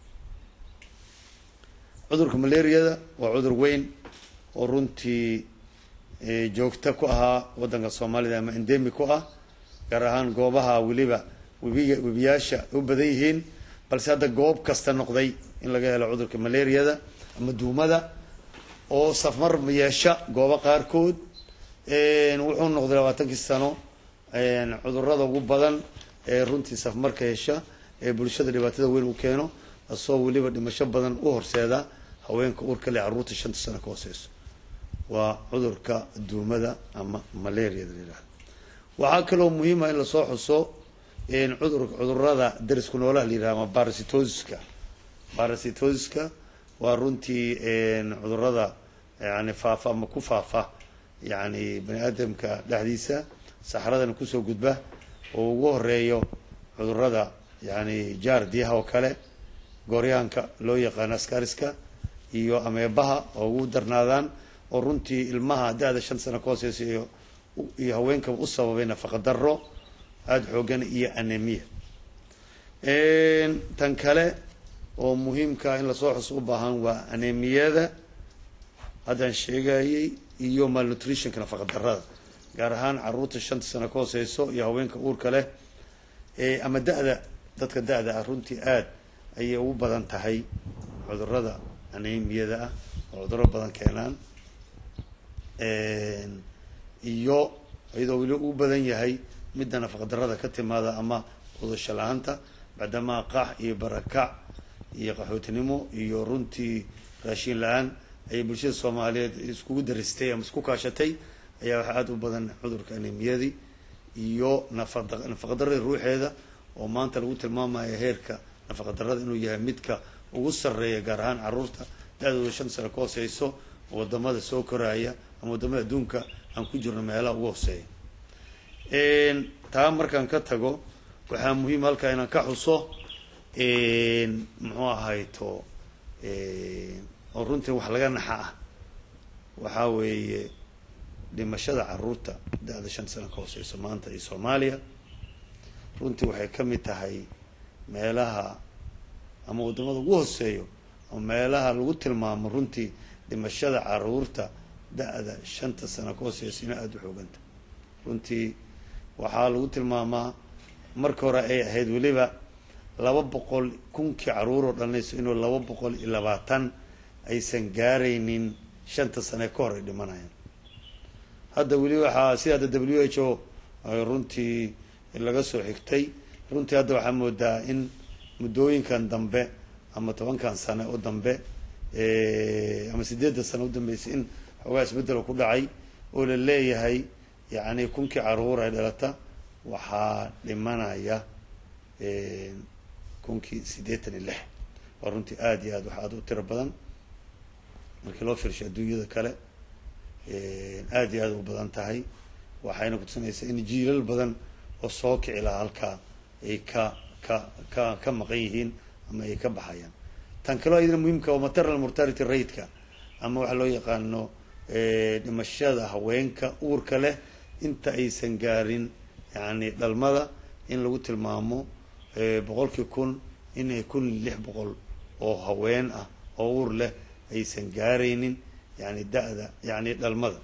Speaker 2: cudurka malaariyada waa cudur weyn oo runtii joogta ku ahaa waddanka soomaalida ama endemi ku ah gaar ahaan goobaha weliba webiga webiyaasha u badan yihiin balse hadda goob kasta noqday in laga helo cudurka malaariyada ama duumada oo safmar yeesha goobo qaarkood wuxuu noqday labaatankii sano cudurada ugu badan ee runtii safmarka hesha ee bulshada dhibaatada weyn u keeno asoo weliba dhimasho badan u horseeda haweenka uurka le carruurta shanta sano ka hooseyso waa cudurka duumada ama malaariyada la yihahdo waxaa kaloo muhiima in lasoo xuso cudur cudurada darisku noolaha la yihahdo ama barasitosiska barasitosiska waa runtii cudurada yani faafa ama ku faafa yani bani aadamka dhexdiisa saxradana kusoo gudba oo ugu horeeyo cudurada yani jaardiyaha oo kale gooryaanka loo yaqaano askariska iyo ameebaha oo ugu darnaadaan oo runtii ilmaha da-da shan sano ka hooseysa iyo iyo haweenkaba u sababay nafaqa daro aada xoogan iyo anemia tan kale oo muhiimka in lasoo xus u baahan waa anemiyada haddaan sheegayay iyo malnutritionka nafaqa darada gaar ahaan caruurta shanta sano ka hooseyso iyo haweenka uurka leh ama da-da dadka da-da ah runtii aada ayay ugu badan tahay cudurada anemiyada ah oo cuduro badan keenaan iyo iyadoo weli ugu badan yahay midda nafaqa darada ka timaada ama udasho la-aanta bacdamaa qax iyo barakac iyo qaxootinimo iyo runtii raashin la-aan ayay bulshada soomaaliyeed iskugu daristay ama isku kaashatay ayaa waxaa aada u badan cudurka anemiyadii iyo nafaqa nafaqadarada ruuxeeda oo maanta lagu tilmaamayo heerka nafaqadarada inuu yahay midka ugu sarreeya gaar ahaan caruurta da-dooda shan sano ka hooseyso wadamada soo koraya ama wadamada adduunka aan ku jirno meelaha ugu hooseeya taa markaan ka tago waxaa muhiim halkaa inaan ka xuso muxuu ahayto oo runtii wax laga naxa ah waxaa weeye dhimashada caruurta da-da shan sano ka hooseyso maanta iyo soomaaliya runtii waxay ka mid tahay meelaha ama wadamada ugu hooseeyo ama meelaha lagu tilmaamo runtii dhimashada caruurta da-da shanta sano ka hooseyso ina aada u xooganta runtii waxaa lagu tilmaamaa marka hore ay ahayd weliba laba boqol kunkii caruur oo dhalinayso inuu laba boqol iyo labaatan aysan gaaraynin shanta sane ka hor ay dhimanayaan hadda weli waxaa sida hadda w h o runtii laga soo xigtay runtii hadda waxaa moodaa in muddooyinkan dambe ama tobankan sane oo dambe ama sideedda sane u dambeysay in xoogaa isbeddel ku dhacay oo la leeyahay yacni kunkii caruur ay dhalata waxaa dhimanaya kunkii siddeetan iyo lix waa runtii aada iyo aad wax aada u tiro badan markii loo fiirsho adduunyada kale aada iyo aada u badan tahay waxayna kutusinaysaa in jiilal badan oo soo kici lahaa halkaa ay ka ka ka ka maqan yihiin ama ay ka baxayaan tan kaleo ayadana muhiimka waa maternal mortality rateka ama waxa loo yaqaano dhimashada haweenka uurka leh inta aysan gaarin yani dhalmada in lagu tilmaamo boqolkii kun inay kun lix boqol oo haween ah oo uur leh aysan gaaraynin yani da-da yani dhalmada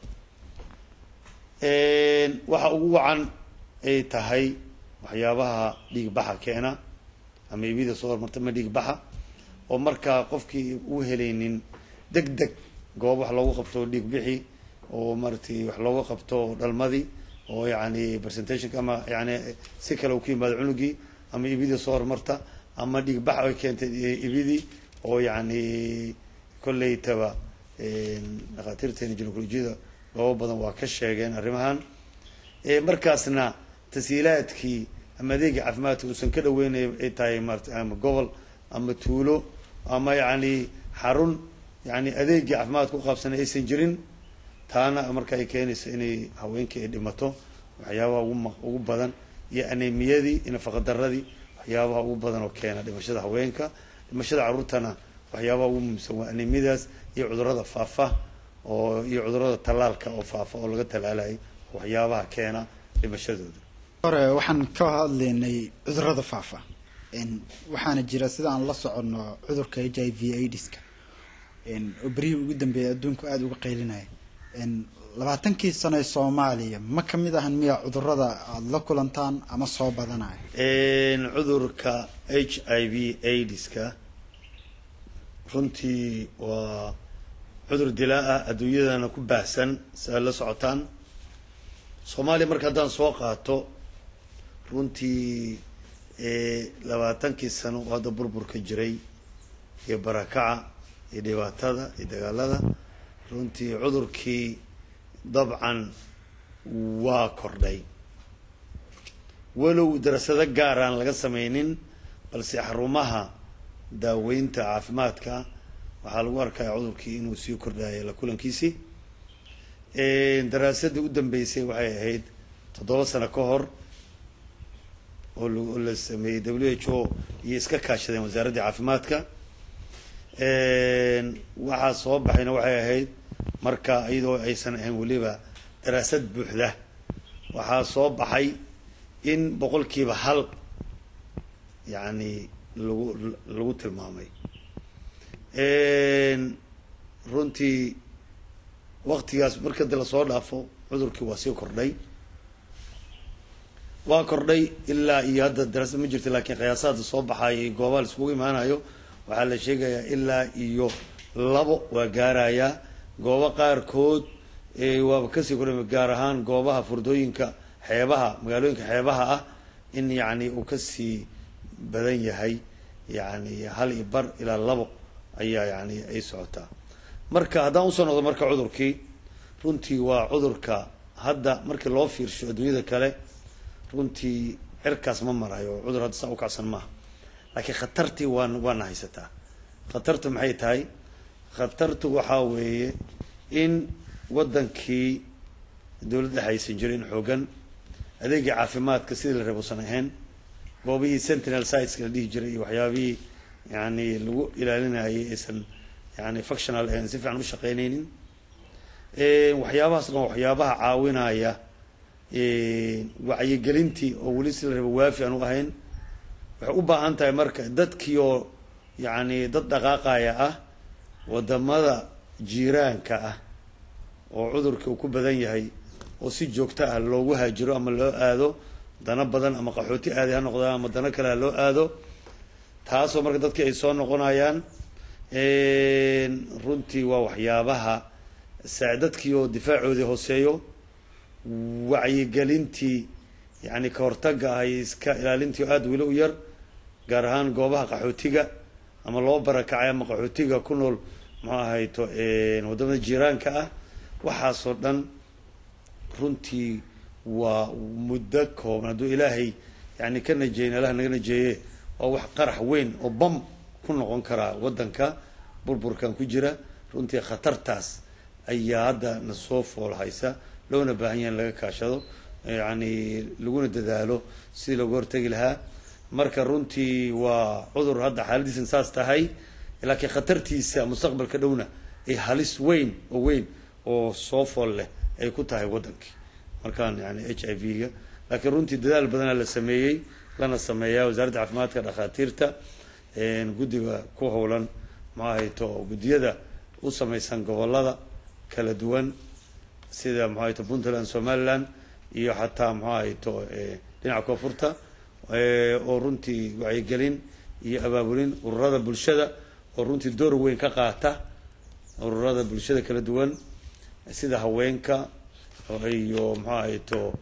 Speaker 2: waxa ugu wacan ay tahay waxyaabaha dhiig baxa keena ama ibida soo hormarta ma dhiig baxa oo markaa qofkii u helaynin deg deg goob wax loogu qabto dhiig bixi oo maaragtay wax looga qabto dhalmadii oo yani presentationka ama yani si kale uu ku yimaado cunugii ama ibidii soo hormarta ama dhiig bax ay keentay ibidii oo yani kolleytaba dhakhaatiirteena ginecolojiyada goobo badan waa ka sheegeen arrimahan markaasna tashiilaadkii ama adeegii caafimaadka uusan ka dhaweynay ay tahay maarata ama gobol ama tuulo ama yani xarun yani adeegii caafimaadka u qaabsanay aysan jirin taana marka ay keenayso inay haweenkii ay dhimato waxyaabaha ugu ugu badan iyo anemiyadii iyo nafaqadaradii waxyaabaha ugu badan oo keena dhimashada haweenka dhimashada carruurtana waxyaabaha ugu muhiimsan waa anemiyadaas iyo cudurada faafa oo iyo cudurada tallaalka oo faafa oo laga tallaalayo waxyaabaha keena dhimashadooda
Speaker 1: hore waxaan ka hadlaynay cudurada faafa waxaana jira sida aan la soconno cudurka h i v aidska oo berihii ugu dambeeyay adduunku aada uga qaylinaya labaatankii sano ee soomaaliya ma kamid ahan miya cudurada aada la kulantaan ama soo badanaya
Speaker 2: cudurka h i v aidska runtii waa cudur dilaa ah adduunyadana ku baahsan si ay la socotaan soomaaliya marka haddaan soo qaato runtii labaatankii sano oo hadda burburka jiray iyo barakaca iyo dhibaatada iyo dagaalada runtii cudurkii dabcan waa kordhay walow darasado gaar aan laga sameynin balse xarumaha daaweynta caafimaadka waxaa lagu arkaya cudurkii inuu sii kordhayo la kulankiisii daraasadii u dambeysay waxay ahayd toddoba sano ka hor oo la sameeyey w h o iyo iska kaashadeen wasaaraddii caafimaadka waxaa soo baxayna waxay ahayd marka iyadoo aysan ahayn weliba daraasad buuxda waxaa soo baxay in boqolkiiba hal yacni lagu lagu tilmaamay runtii waktigaas marka de lasoo dhaafo cudurkii waa sii kordhay waa kordhay ilaa iyo hadda daraasad ma jirto laakiin qiyaasaada soo baxaayay goobaha laiskugu imaanayo waxaa la sheegayaa ilaa iyo labo waa gaarayaa goobo qaarkood waaba kasii kordhay gaar ahaan goobaha furdooyinka xeebaha magaalooyinka xeebaha ah in yacni uu kasii badan yahay yacni hal iyo bar ilaa labo ayaa yani ay socotaa marka haddaan usoo noqdo marka cudurkii runtii waa cudurka hadda markii loo fiirsho adduunyada kale runtii cirkaas ma marayo cudur hadda saa u kacsan maaha laakiin khatartii waan waana haysataa khatartu maxay tahay khatartu waxaa weeye in waddankii dowladda haysan jirin xoogan adeegii caafimaadka sidii la rabo usan ahayn goobihii sentinel siteska la dhihi jiray iyo waxyaabihii yani lagu ilaalinayay aysan yani functional ahayn si fiican u shaqeynaynin waxyaabahaas dhan waxyaabaha caawinaya wacyigelintii oo weli si la rabo waafi aan u ahayn waxay u baahan tahay marka dadkii oo yani dad dhaqaaqaya ah wadamada jiiraanka ah oo cudurka uu ku badan yahay oo si joogto ah loogu haajiro ama loo aado dana badan ama qaxooti aaday ha noqdaan ama dano kale ha loo aado taasoo marka dadkii ay soo noqonayaan runtii waa waxyaabaha dadkii oo difaacoodii hooseeyo wacyigelintii yani ka hortaga ah iyo iska ilaalintii oo aada weli u yar gaar ahaan goobaha qaxootiga ama loo barakacay ama qaxootiga ku nool muxuu ahayto wadamada jiiraanka ah waxaasoo dhan runtii waa muddo kooban hadduu ilaahay yani ka najeeyin allah naga najeeye waa wax qarax weyn oo bam ku noqon karaa waddanka burburkan ku jira runtii khatartaas ayaa hadda na soo fool haysa loona baahan yaha in laga kaashado yani laguna dadaalo sidii looga hortegi lahaa marka runtii waa cudur hadda xaaladiisan saas tahay laakiin khatartiisa mustaqbalka dhowna ay halis weyn oo weyn oo soo fool leh ay ku tahay waddankii markaan yani h i v ga laakiin runtii dadaal badanaa la sameeyey lana sameeyaa wasaaradda caafimaadka dhakhaatiirta guddiga ku howlan maxahayto guddiyada u samaysan gobolada kala duwan sida maxahayto puntland somaliland iyo xataa maxahayto dhinaca koonfurta oo runtii wacyigelin iyo abaabulin ururada bulshada oo runtii door weyn ka qaata ururada bulshada kala duwan sida haweenka iyo maxahayto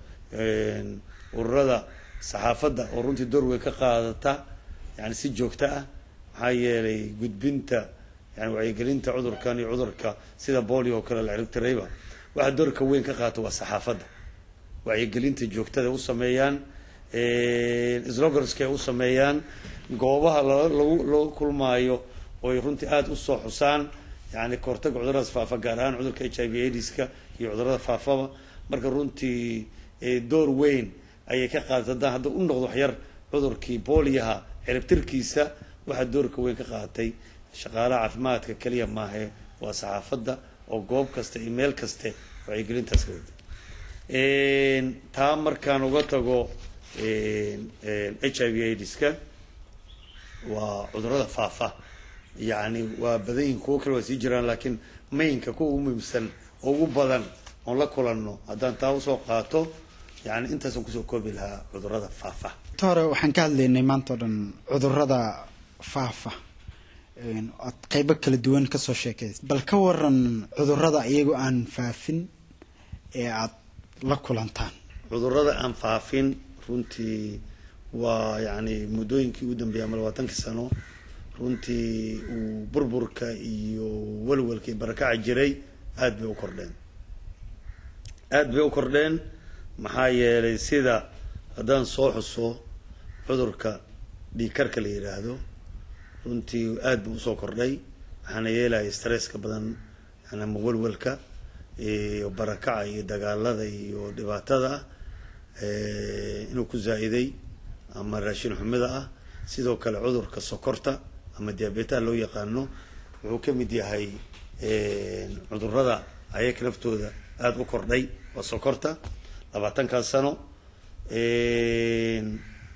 Speaker 2: ururada saxaafadda oo runtii door weyn ka qaadata yani si joogto ah maxaa yeelay gudbinta yani wacyigelinta cudurkan iyo cudurka sida bolio oo kale la ciribtirayba waxa doorka weyn ka qaata waa saxaafadda wacyigelinta joogtada u sameeyaan slogorska ay u sameeyaan goobaha lagu loo kulmaayo oy runtii aada usoo xusaan yani kahortaga cuduradaas faafa gaar ahaan cudurka h i v aidiska iyo cudurada faafaba marka runtii door weyn ayay ka qaadata haddaan hadda u noqdo waxyar cudurkii booliyaha ciribtirkiisa waxaa doorka weyn ka qaatay shaqaalaha caafimaadka keliya maahe waa saxaafadda oo goob kasta iyo meel kaste wacyigelintaas ka wada taa markaan uga tago h i v aidiska waa cudurada faafa yacni waa badan yihin kuwo kale waa sii jiraan laakiin mainka kuwa ugu muhiimsan oo ugu badan oon la kulanno haddaan taa usoo qaato yani intaasaan kusoo koobi lahaa cudurada faafa
Speaker 1: ta hore waxaan ka hadlaynay maanta o dhan cudurada faafa oad qeybo kala duwan kasoo sheekaysa bal ka waran cudurada iyagoo aan faafin ee aada la kulantaan
Speaker 2: cudurada aan faafin runtii waa yani muddooyinkii ugu dambeeyay ama labaatankii sano runtii uu burburka iyo walwalka iyo barakaca jiray aada bay u kordheen aada bay u kordheen maxaa yeelay sida haddaan soo xuso cudurka dhiigkarka la yidhaahdo runtii aada buu usoo kordhay waxaana yeelaya stresska badan yani ama walwalka iyo barakaca iyo dagaalada iyo dhibaatada ah inuu ku zaa-iday ama raashin xumida ah sidoo kale cudurka sokorta ama diabetaha loo yaqaano wuxuu ka mid yahay cudurada ayaka naftooda aada u kordhay waa sokorta labaatankaas sano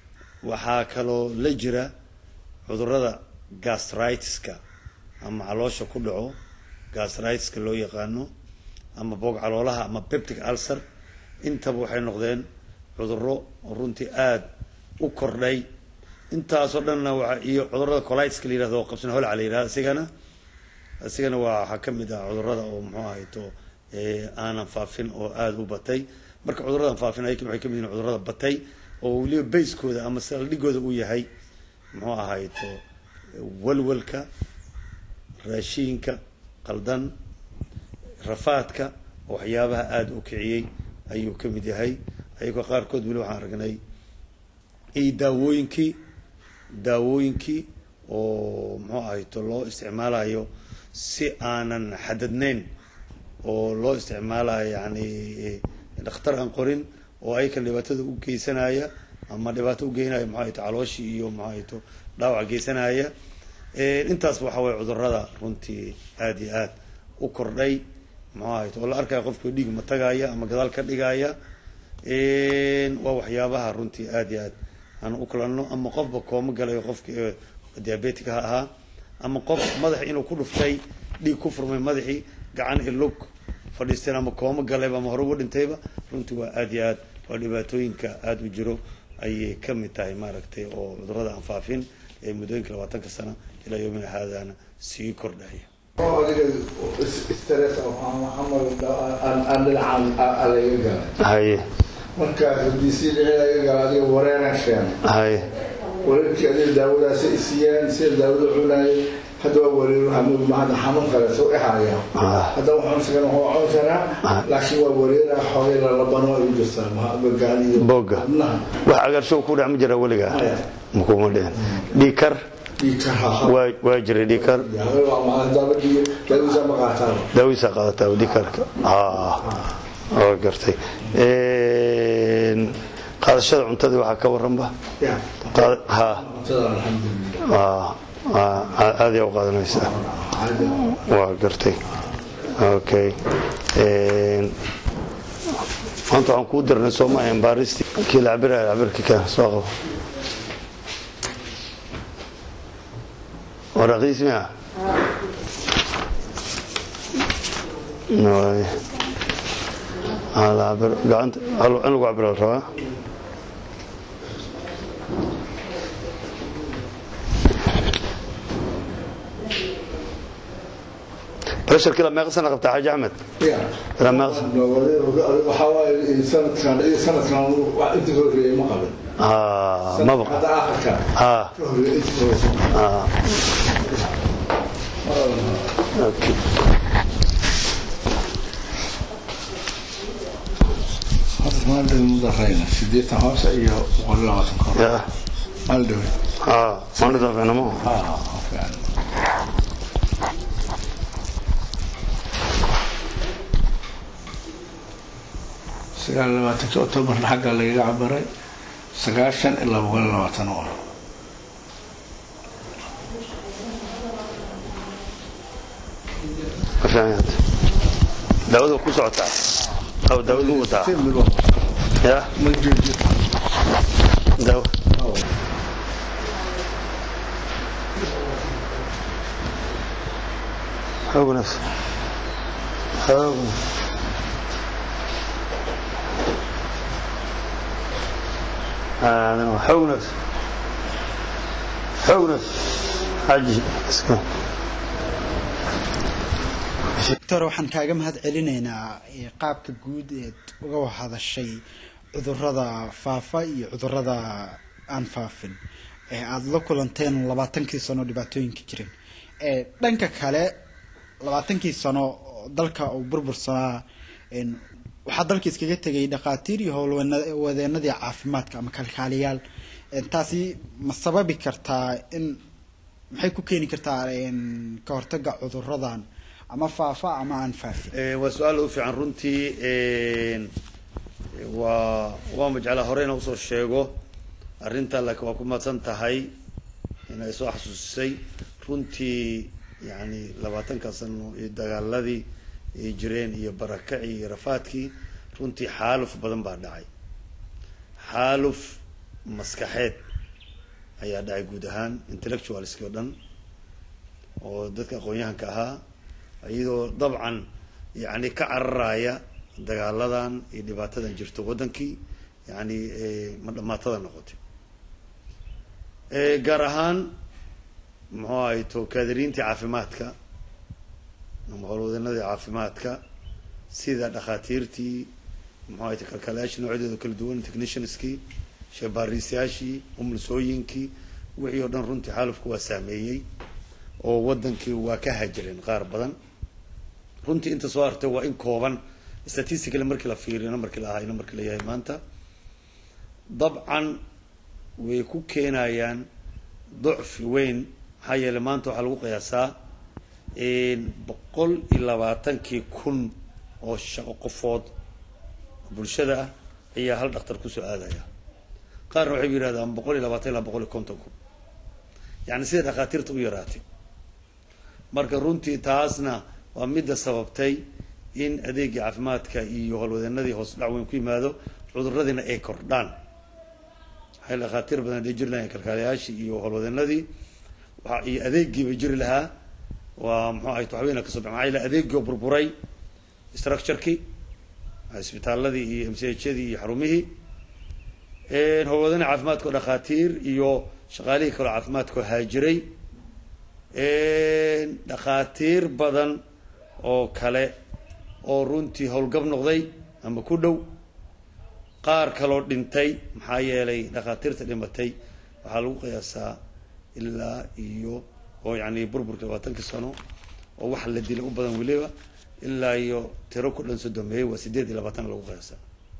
Speaker 2: waxaa kaloo la jira cudurada gastritiska ama caloosha ku dhaco gastritiska loo yaqaano ama boog caloolaha ama peptic ulcer intaba waxay noqdeen cuduro runtii aada u kordhay intaasoo dhanna waa iyo cudurada colitiska la yirahdo oo qabsan holca la yirahdo isigana isigana waa waxaa ka mid ah cudurada oo muxuu ahayto aanan faafin oo aada u batay marka cuduradan faafin ay waxay kamid yihin cudurada batay oo weliba bayskooda ama saldhigooda uu yahay muxuu ahayto walwalka raashiinka qaldan rafaadka oo waxyaabaha aada u kiciyey ayuu ka mid yahay ayagoo qaarkood weli waxaan aragnay iyo daawooyinkii daawooyinkii oo muxuu ahayto loo isticmaalayo si aanan xadadnayn oo loo isticmaalayo yani dhakhtar aan qorin oo ayakan dhibaatada u geysanaya ama dhibaato ugeynaya muxuu ahayto calooshii iyo muxuu ahayto dhaawac geysanaya intaasba waxa weye cudurada runtii aada iyo aad u kordhay muxuu ahayto oo la arkaya qofka dhiig ma tagaya ama gadaal ka dhigaya waa waxyaabaha runtii aada iyo aad aan u kulanno ama qofba kooma galayo qofki diabetic ha ahaa ama qof madax inuu ku dhuftay dhiig ku furmay madaxii gacan ilug fadhiisteen ama kooma galayba ama hore ugu dhintayba runtii waa aada iyo aad waa dhibaatooyinka aada u jiro ayay ka mid tahay maaragtay oo cudurada aan faafin ee muddooyinka labaatanka sano ilaa yoomina haadaana sii kordhaya haye
Speaker 3: markaas haddiisii dhici laga gala adiga wareeraan keenay
Speaker 2: haye
Speaker 3: wareerkii adiga daawadaasi isiiyeen sida daawada cunayay hadda waa wareer ama hadda xanuun kale soo dhexaya hadda waxaan isagan waa cun karaa laakiin waa wareera xoogay lalabano ay u jirtaa magaaliyo
Speaker 2: booga wax cagaarshow ku dhac ma jira weligaa makuma dhicin dhiikar waa waa jiray dhiikar
Speaker 3: daawadiisa ma qaataan
Speaker 2: daawadiisa qaadataa dhiikarka waa gartay qaadashada cuntadii waxaa ka waranba ha aada yaa u qaadanaysaa waa gartay okay maanta waxaan kuu dirnay soomaayan baaristi kii la cabiraya cabirka ka soo qabo waraqiis miya gacanta in lagu cabira la rabaa basharkii la meeqa sana qabtaa xaaji axmed ilaa meeqa sana
Speaker 3: waxaa waaye sanadkan iyo sanadkan inta soo horeeyay ma qabin
Speaker 2: Ah, maba
Speaker 3: hadda aakhirka
Speaker 2: ah
Speaker 3: ka horeeyay inta soo horeeyay
Speaker 2: ah okay
Speaker 3: hadda maalin mudarayna sideetan hoose iyo boqol iyo labaatan kor
Speaker 2: ya
Speaker 3: maalin dhawe
Speaker 2: ah maanta fiinamo
Speaker 3: ah fiican sagaal iyo labaatanki octobarna xagga lagaga cabiray sagaashan ilaa boqol iyo labaatan oo ah
Speaker 2: ma fiican yahay daawadu ku socotaa aw daawadu wataa
Speaker 3: si mid walba
Speaker 2: ya
Speaker 3: ma joojiyo
Speaker 2: daawo xoog wanaagsan xoog wanaagsan هذا هو xoog wanaagsan xoog wanaagsan xaji iska
Speaker 1: doctor waxaan kaaga mahad celinaynaa eh, qaabka guud eed uga hadashay cudurada faafa iyo cudurada aan faafin ee aada la kulanteen labaatankii sano dhibaatooyinka jirin Eh, dhanka kale labaatankii sano oo dalka uu burbursanaa en, waxaa dalka iskaga tegay dhakhaatiir iyo howlwadeenadii caafimaadka ama kalkaaliyaal En, taasi ma sababi kartaa in maxay ku keeni kartaa en, ka hortaga cuduradan ama faafa ama aan faafin
Speaker 2: Eh, waa su-aal u fiican runtii een, waa waa majeclaa hore inaan usoo sheego arrinta laakiin waa ku mahadsan tahay inay soo xasuusisay runtii yani labaatanka sano iyo dagaaladii ay jireen iyo barakacii iyo rafaadkii runtii xaaluf badan baa dhacay xaaluf maskaxeed ayaa dhacay guud ahaan intellectualski oo dhan oo dadka aqoon-yahanka ahaa iyadoo dabcan yani ka cararaya dagaaladan iyo dhibaatadan jirto waddankii yani ma dhamaatada noqotay gaar ahaan muxuu ahay to kaadiriintii caafimaadka ama howlwadanadii caafimaadka sida dhakhaatiirtii muxuu ahay kalkaalayaashii noocyadooda kala duwan technicianskii sheebaariisyaashii umulsooyinkii wixii oo dhan runtii xaalufku waa saameeyey oo waddankii waa ka hajireen qaar badan runtii inta soo hartay waa in kooban statistically markii la fiiriyo namarkii la ahaa namarkii la yahay maanta dabcan way ku keenayaan docfi weyn maxaa yeeley maanta waxaa lagu qiyaasaa boqol iyo labaatankii kun oo shaqo qofood bulshada ah ayaa hal dhaktar kusoo aadaya qaarna waxay yidhahdaan boqol iyo labaatan ilaa boqol iyo konton kun yani sida dhakhaatiirta u yaraatay marka runtii taasna waa midda sababtay in adeegii caafimaadka iyo howlwadeenadii hoos dhac weyn ku yimaado cuduradiina ay kordhaan waxay dhakhaatiir badan hadday jiri lahayn kalkaalayaashii iyo howlwadeenadii waa iyo adeegiiba jiri lahaa waa muxuu ahay waxweyna kasoo bax maxaa yele adeegii oo burburay structurekii isbitaaladii iyo m c h yadii iyo xarumihii howlwadana caafimaadka oo dhakhaatiir iyo shaqaalihii kaloo caafimaadka oo haajiray dhakhaatiir badan oo kale oo runtii howlgab noqday ama ku dhow qaar kaloo dhintay maxaa yeelay dhakhaatiirta dhimatay waxaa lagu qiyaasaa ilaa iyo oo yani burburka labaatankii sano oo wax la dilay u badan weliba ilaa iyo tiro ku dhan sodomeeyey waa sideed iyo labaatan lagu qiyaasaa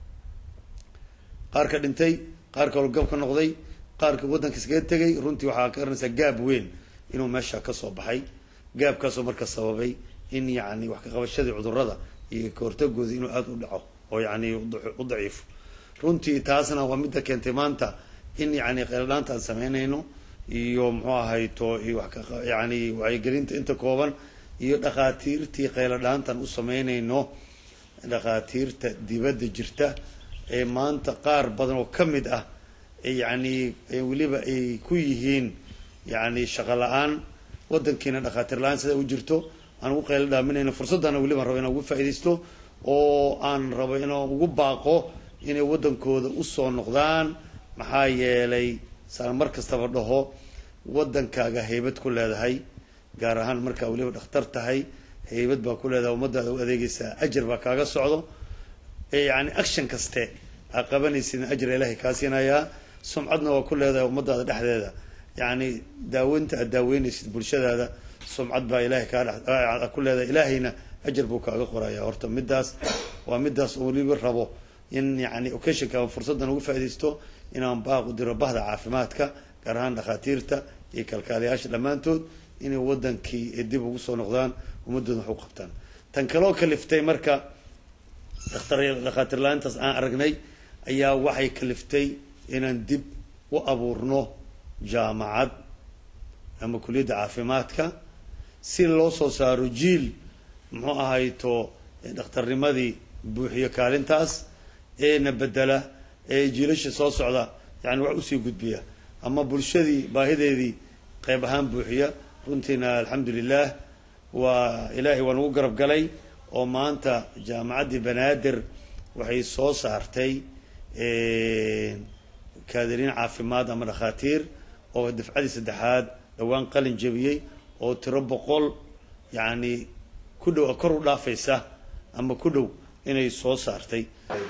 Speaker 2: qaar ka dhintay qaar kaloo gab ka noqday qaarka waddanka iskaga tegay runtii waxaa ka garanaysaa gaab weyn inuu meesha kasoo baxay gaabkaasoo marka sababay in yani wax ka qabashadii cudurada iyo kahortagooda inuu aada u dhaco oo yani u daciifo runtii taasna waa midda keentay maanta in yani qeeladhaanta aan sameynayno iyo muxuu ahay to yani wacyigelinta inta kooban iyo dhakhaatiirtii qeyladhaantan u sameynayno dhakhaatiirta dibadda jirta ee maanta qaar badan oo ka mid ah yani weliba ay ku yihiin yani shaqo la-aan waddankiina dhakhaatiir la-aan sida u jirto aan ugu qaylo dhaaminayno fursaddaana weliba rabo inaan ugu faaidaysto oo aan rabo inaan ugu baaqo inay waddankooda usoo noqdaan maxaa yeelay saan mar kastaba dhaho waddankaaga haybad ku leedahay gaar ahaan markaa weliba dhakhtar tahay haybad baa ku leedahay ummadaada u adeegaysaa ajar baa kaaga socdo yani action kaste aa qabanaysid ajra ilaahay kaa siinayaa sumcadna waa ku leedahay ummadaada dhexdeeda yani daaweynta aad daaweynaysid bulshadaada sumcad baa ilahay kaa ku leedahay ilaahayna ajar buu kaaga qoraya horta midaas waa midaas oo weliba rabo in yani occasionka fursaddan ugu faaidaysto inaan baaq u diro bahda caafimaadka gaar ahaan dhakhaatiirta iyo kalkaalayaasha dhammaantood inay waddankii dib ugu soo noqdaan ummadooda wax u qabtaan tan kaloo kaliftay marka dhakhaatiir la-aantaas aan aragnay ayaa waxay kaliftay inaan dib u abuurno jaamacad ama kuliyadda caafimaadka si loo soo saaro jiil muxuu ahayto dhakhtarnimadii buuxiyo kaalintaas eena bedela ee jiilasha soo socda yani wax usii gudbiya ama bulshadii baahideedii qayb ahaan buuxiya runtiina alxamdu lilah waa ilaahay waa nagu garab galay oo maanta jaamacaddii banaadir waxay soo saartay kaadiriin caafimaad ama dhakhaatiir oo dafcadii saddexaad dhowaan qalin jebiyey oo tiro boqol yani ku dhow kor u dhaafaysa ama ku dhow inay soo saartay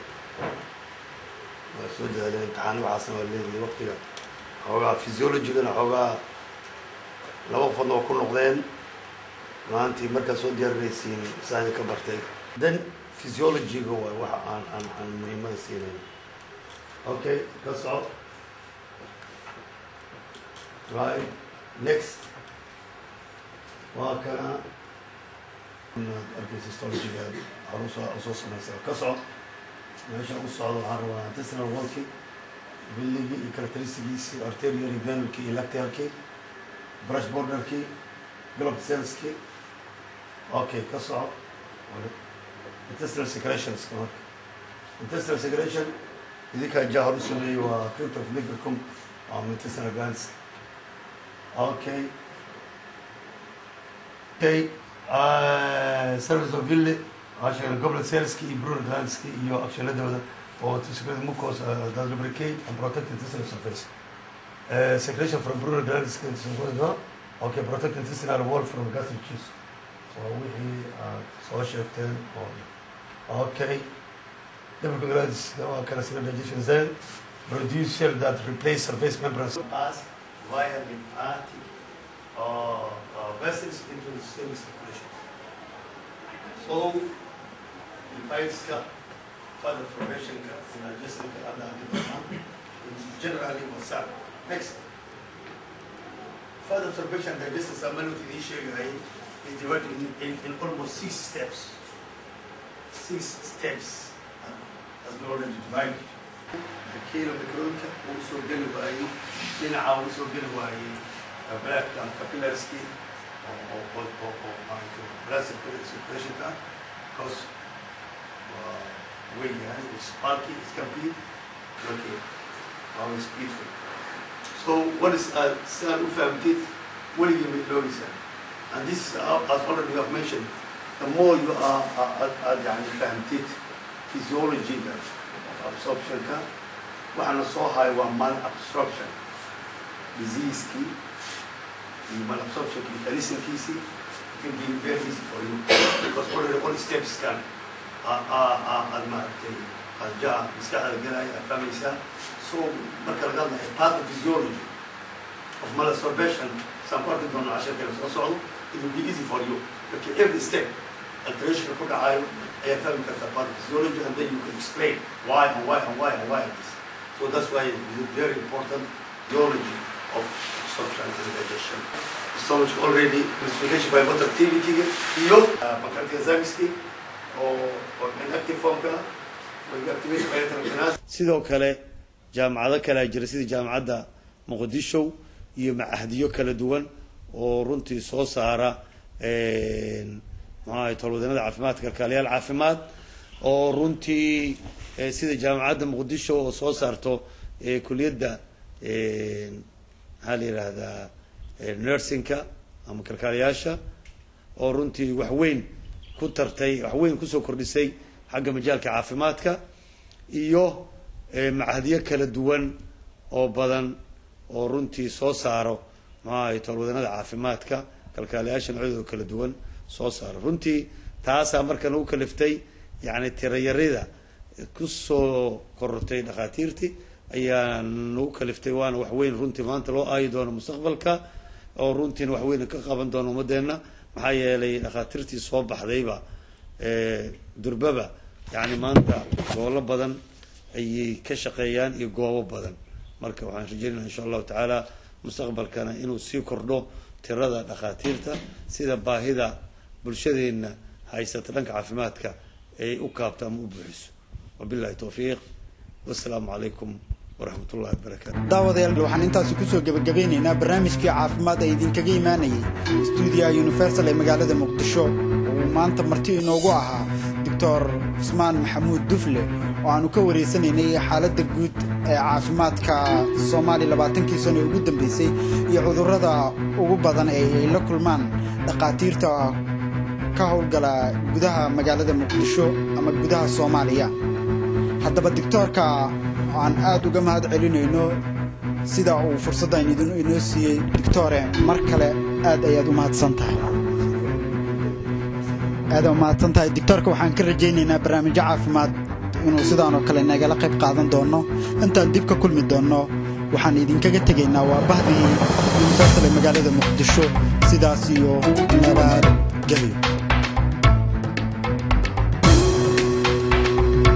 Speaker 2: waa soo daaleen imtixaani waxaasna waa leedahay waqtiga xoogaa physiologigana xoogaa laba qofadna waa ku noqdeen maantii markaad soo diyaarinaysiin saani ka bartay then physiologiga waay waxa aan aan aan muhiimada siinayn okay ka soco right next waa kana inaad arkaysa histologiga hore usoo usoo samaysa ka soco meesha u socdo waxaan rabaa intestinal wallki billigii iyo characteristigiisi arterial venulki iyo lactalki brush borderki glob cellski okay ka soco intestinal secretions marka intestinal secretion idinkaa jaa hor u sameeyey waa crypt of livercum ama intestinal glands okay okay uh, service of ville waxaa sheegay goblet saleski iyo brural glandski iyo akshanadooda oo to secrete mucus uh, that lubricate and protect intestinal surface uh, secretion from brural glands okay protect intestinal wall from gastric juice so wixii aad soo sheegteen oo okay double glands waa kala sida digestion enzyme produce cell that replace surface membranes pass via lymphatic or uh, vessels into the systemic circulation so lymphaticska further formationka digestionka hadda hadii doonaan generally what's up next further absorption digestion samanut idiin sheegayay is divided in, in, in almost six steps six steps as we already divided kiilo microonka uu soo geli waayey dhinaca uu soo geli waayey black and capillarski oo oo oo oo maaragtay blood circulationka because waa weyn yahay it's bulky it's complete okay always beautiful so what is uh, sidaan u fahamtid weligii may loogaysaa and this is uh, as already you have mentioned the more you are uh, aad yani fahamtid physiology-ga of absorption-ka waxaana soo hayo waa mal absorption disease-kii iyo mal absorption mechanism-kiisii can be very easy for you because already all steps can aad maaragtay qajaa maskaxda galaya aad fahmaysaa so marka laga hadlayo pathophysiology of mal absorption saan ku arki doono casharkeena soo socdo it will be easy for you marka every step alterationka ku dhacayo ayaa fahmi karta pathophysiology and then you can explain why and why and why and why this so that's why it is very important theology of absorption and digestion stomach already investigation by motor activity iyo pancreatic enzymeski oo oo inactive formka activation by enterogenase sidoo kale jaamacado kalea jira sida jaamacadda muqdisho iyo macahdiyo kala duwan oo runtii soo saara maxaahay tolwadanada caafimaadka kalkaaliyaal caafimaad oo runtii sida jaamacadda muqdisho oo soo saarto kuliyadda maxaa la yihahdaa nursingka ama kalkaaliyaasha oo runtii waxweyn ku tartay waxweyn kusoo kordhisay xagga majaalka caafimaadka iyo macahdiyo kala duwan oo badan oo runtii soo saaro maxaahay tolwadanada caafimaadka kalkaaliyaasha noocyadooda kala duwan soo saaro runtii taasaa marka nagu kaliftay yani tirayarida kusoo korortay dhakhaatiirtii ayaa nagu kaliftay waana waxweyn runtii maanta loo aayi doono mustaqbalka oo runtiina waxweyn ka qaban doono ummadeenna maxaa yeelay dhakhaatiirtii soo baxdayba durbaba yani maanta gobollo badan ayay ka shaqeeyaan iyo goobo badan marka waxaan rajeynaya insha allahu tacaala mustaqbalkana inuu sii kordho tirada dhakhaatiirta sida baahida bulshadeenna haysata dhanka caafimaadka ay u kaabto ama u buuxiso wabillahi towfiiq wassalaamu calaykum waraxmat ullahi wabarakaatu
Speaker 1: daawadayaal waxaan intaasi kusoo gebagabeynaynaa barnaamijkii caafimaad ee idinkaga imaanayay stuudiyaha universal ee magaalada muqdisho uu maanta marti inoogu ahaa doctor cusmaan maxamuud dufle oo aanu ka wareysanaynay xaaladda guud ee caafimaadka soomaaliya labaatankii sano ee ugu dambeysay iyo cudurrada ugu badan ee ay la kulmaan dhakhaatiirta ka howlgala gudaha magaalada muqdisho ama gudaha soomaaliya haddaba doctoorka aan aad uga mahad celinayno sida uu fursaddan inoo siiyey doctore mar kale aad ayaad u mahadsan tahay aad u mahadsan tahay doctoorka waxaan ka rajaynaynaa barnaamijyo caafimaad inuu sidaan oo kale nagala qayb qaadan doono intaan dib ka kulmi doonno waxaan idinkaga tegaynaa waa bahdii universal ee magaalada muqdisho sidaas iyo nabad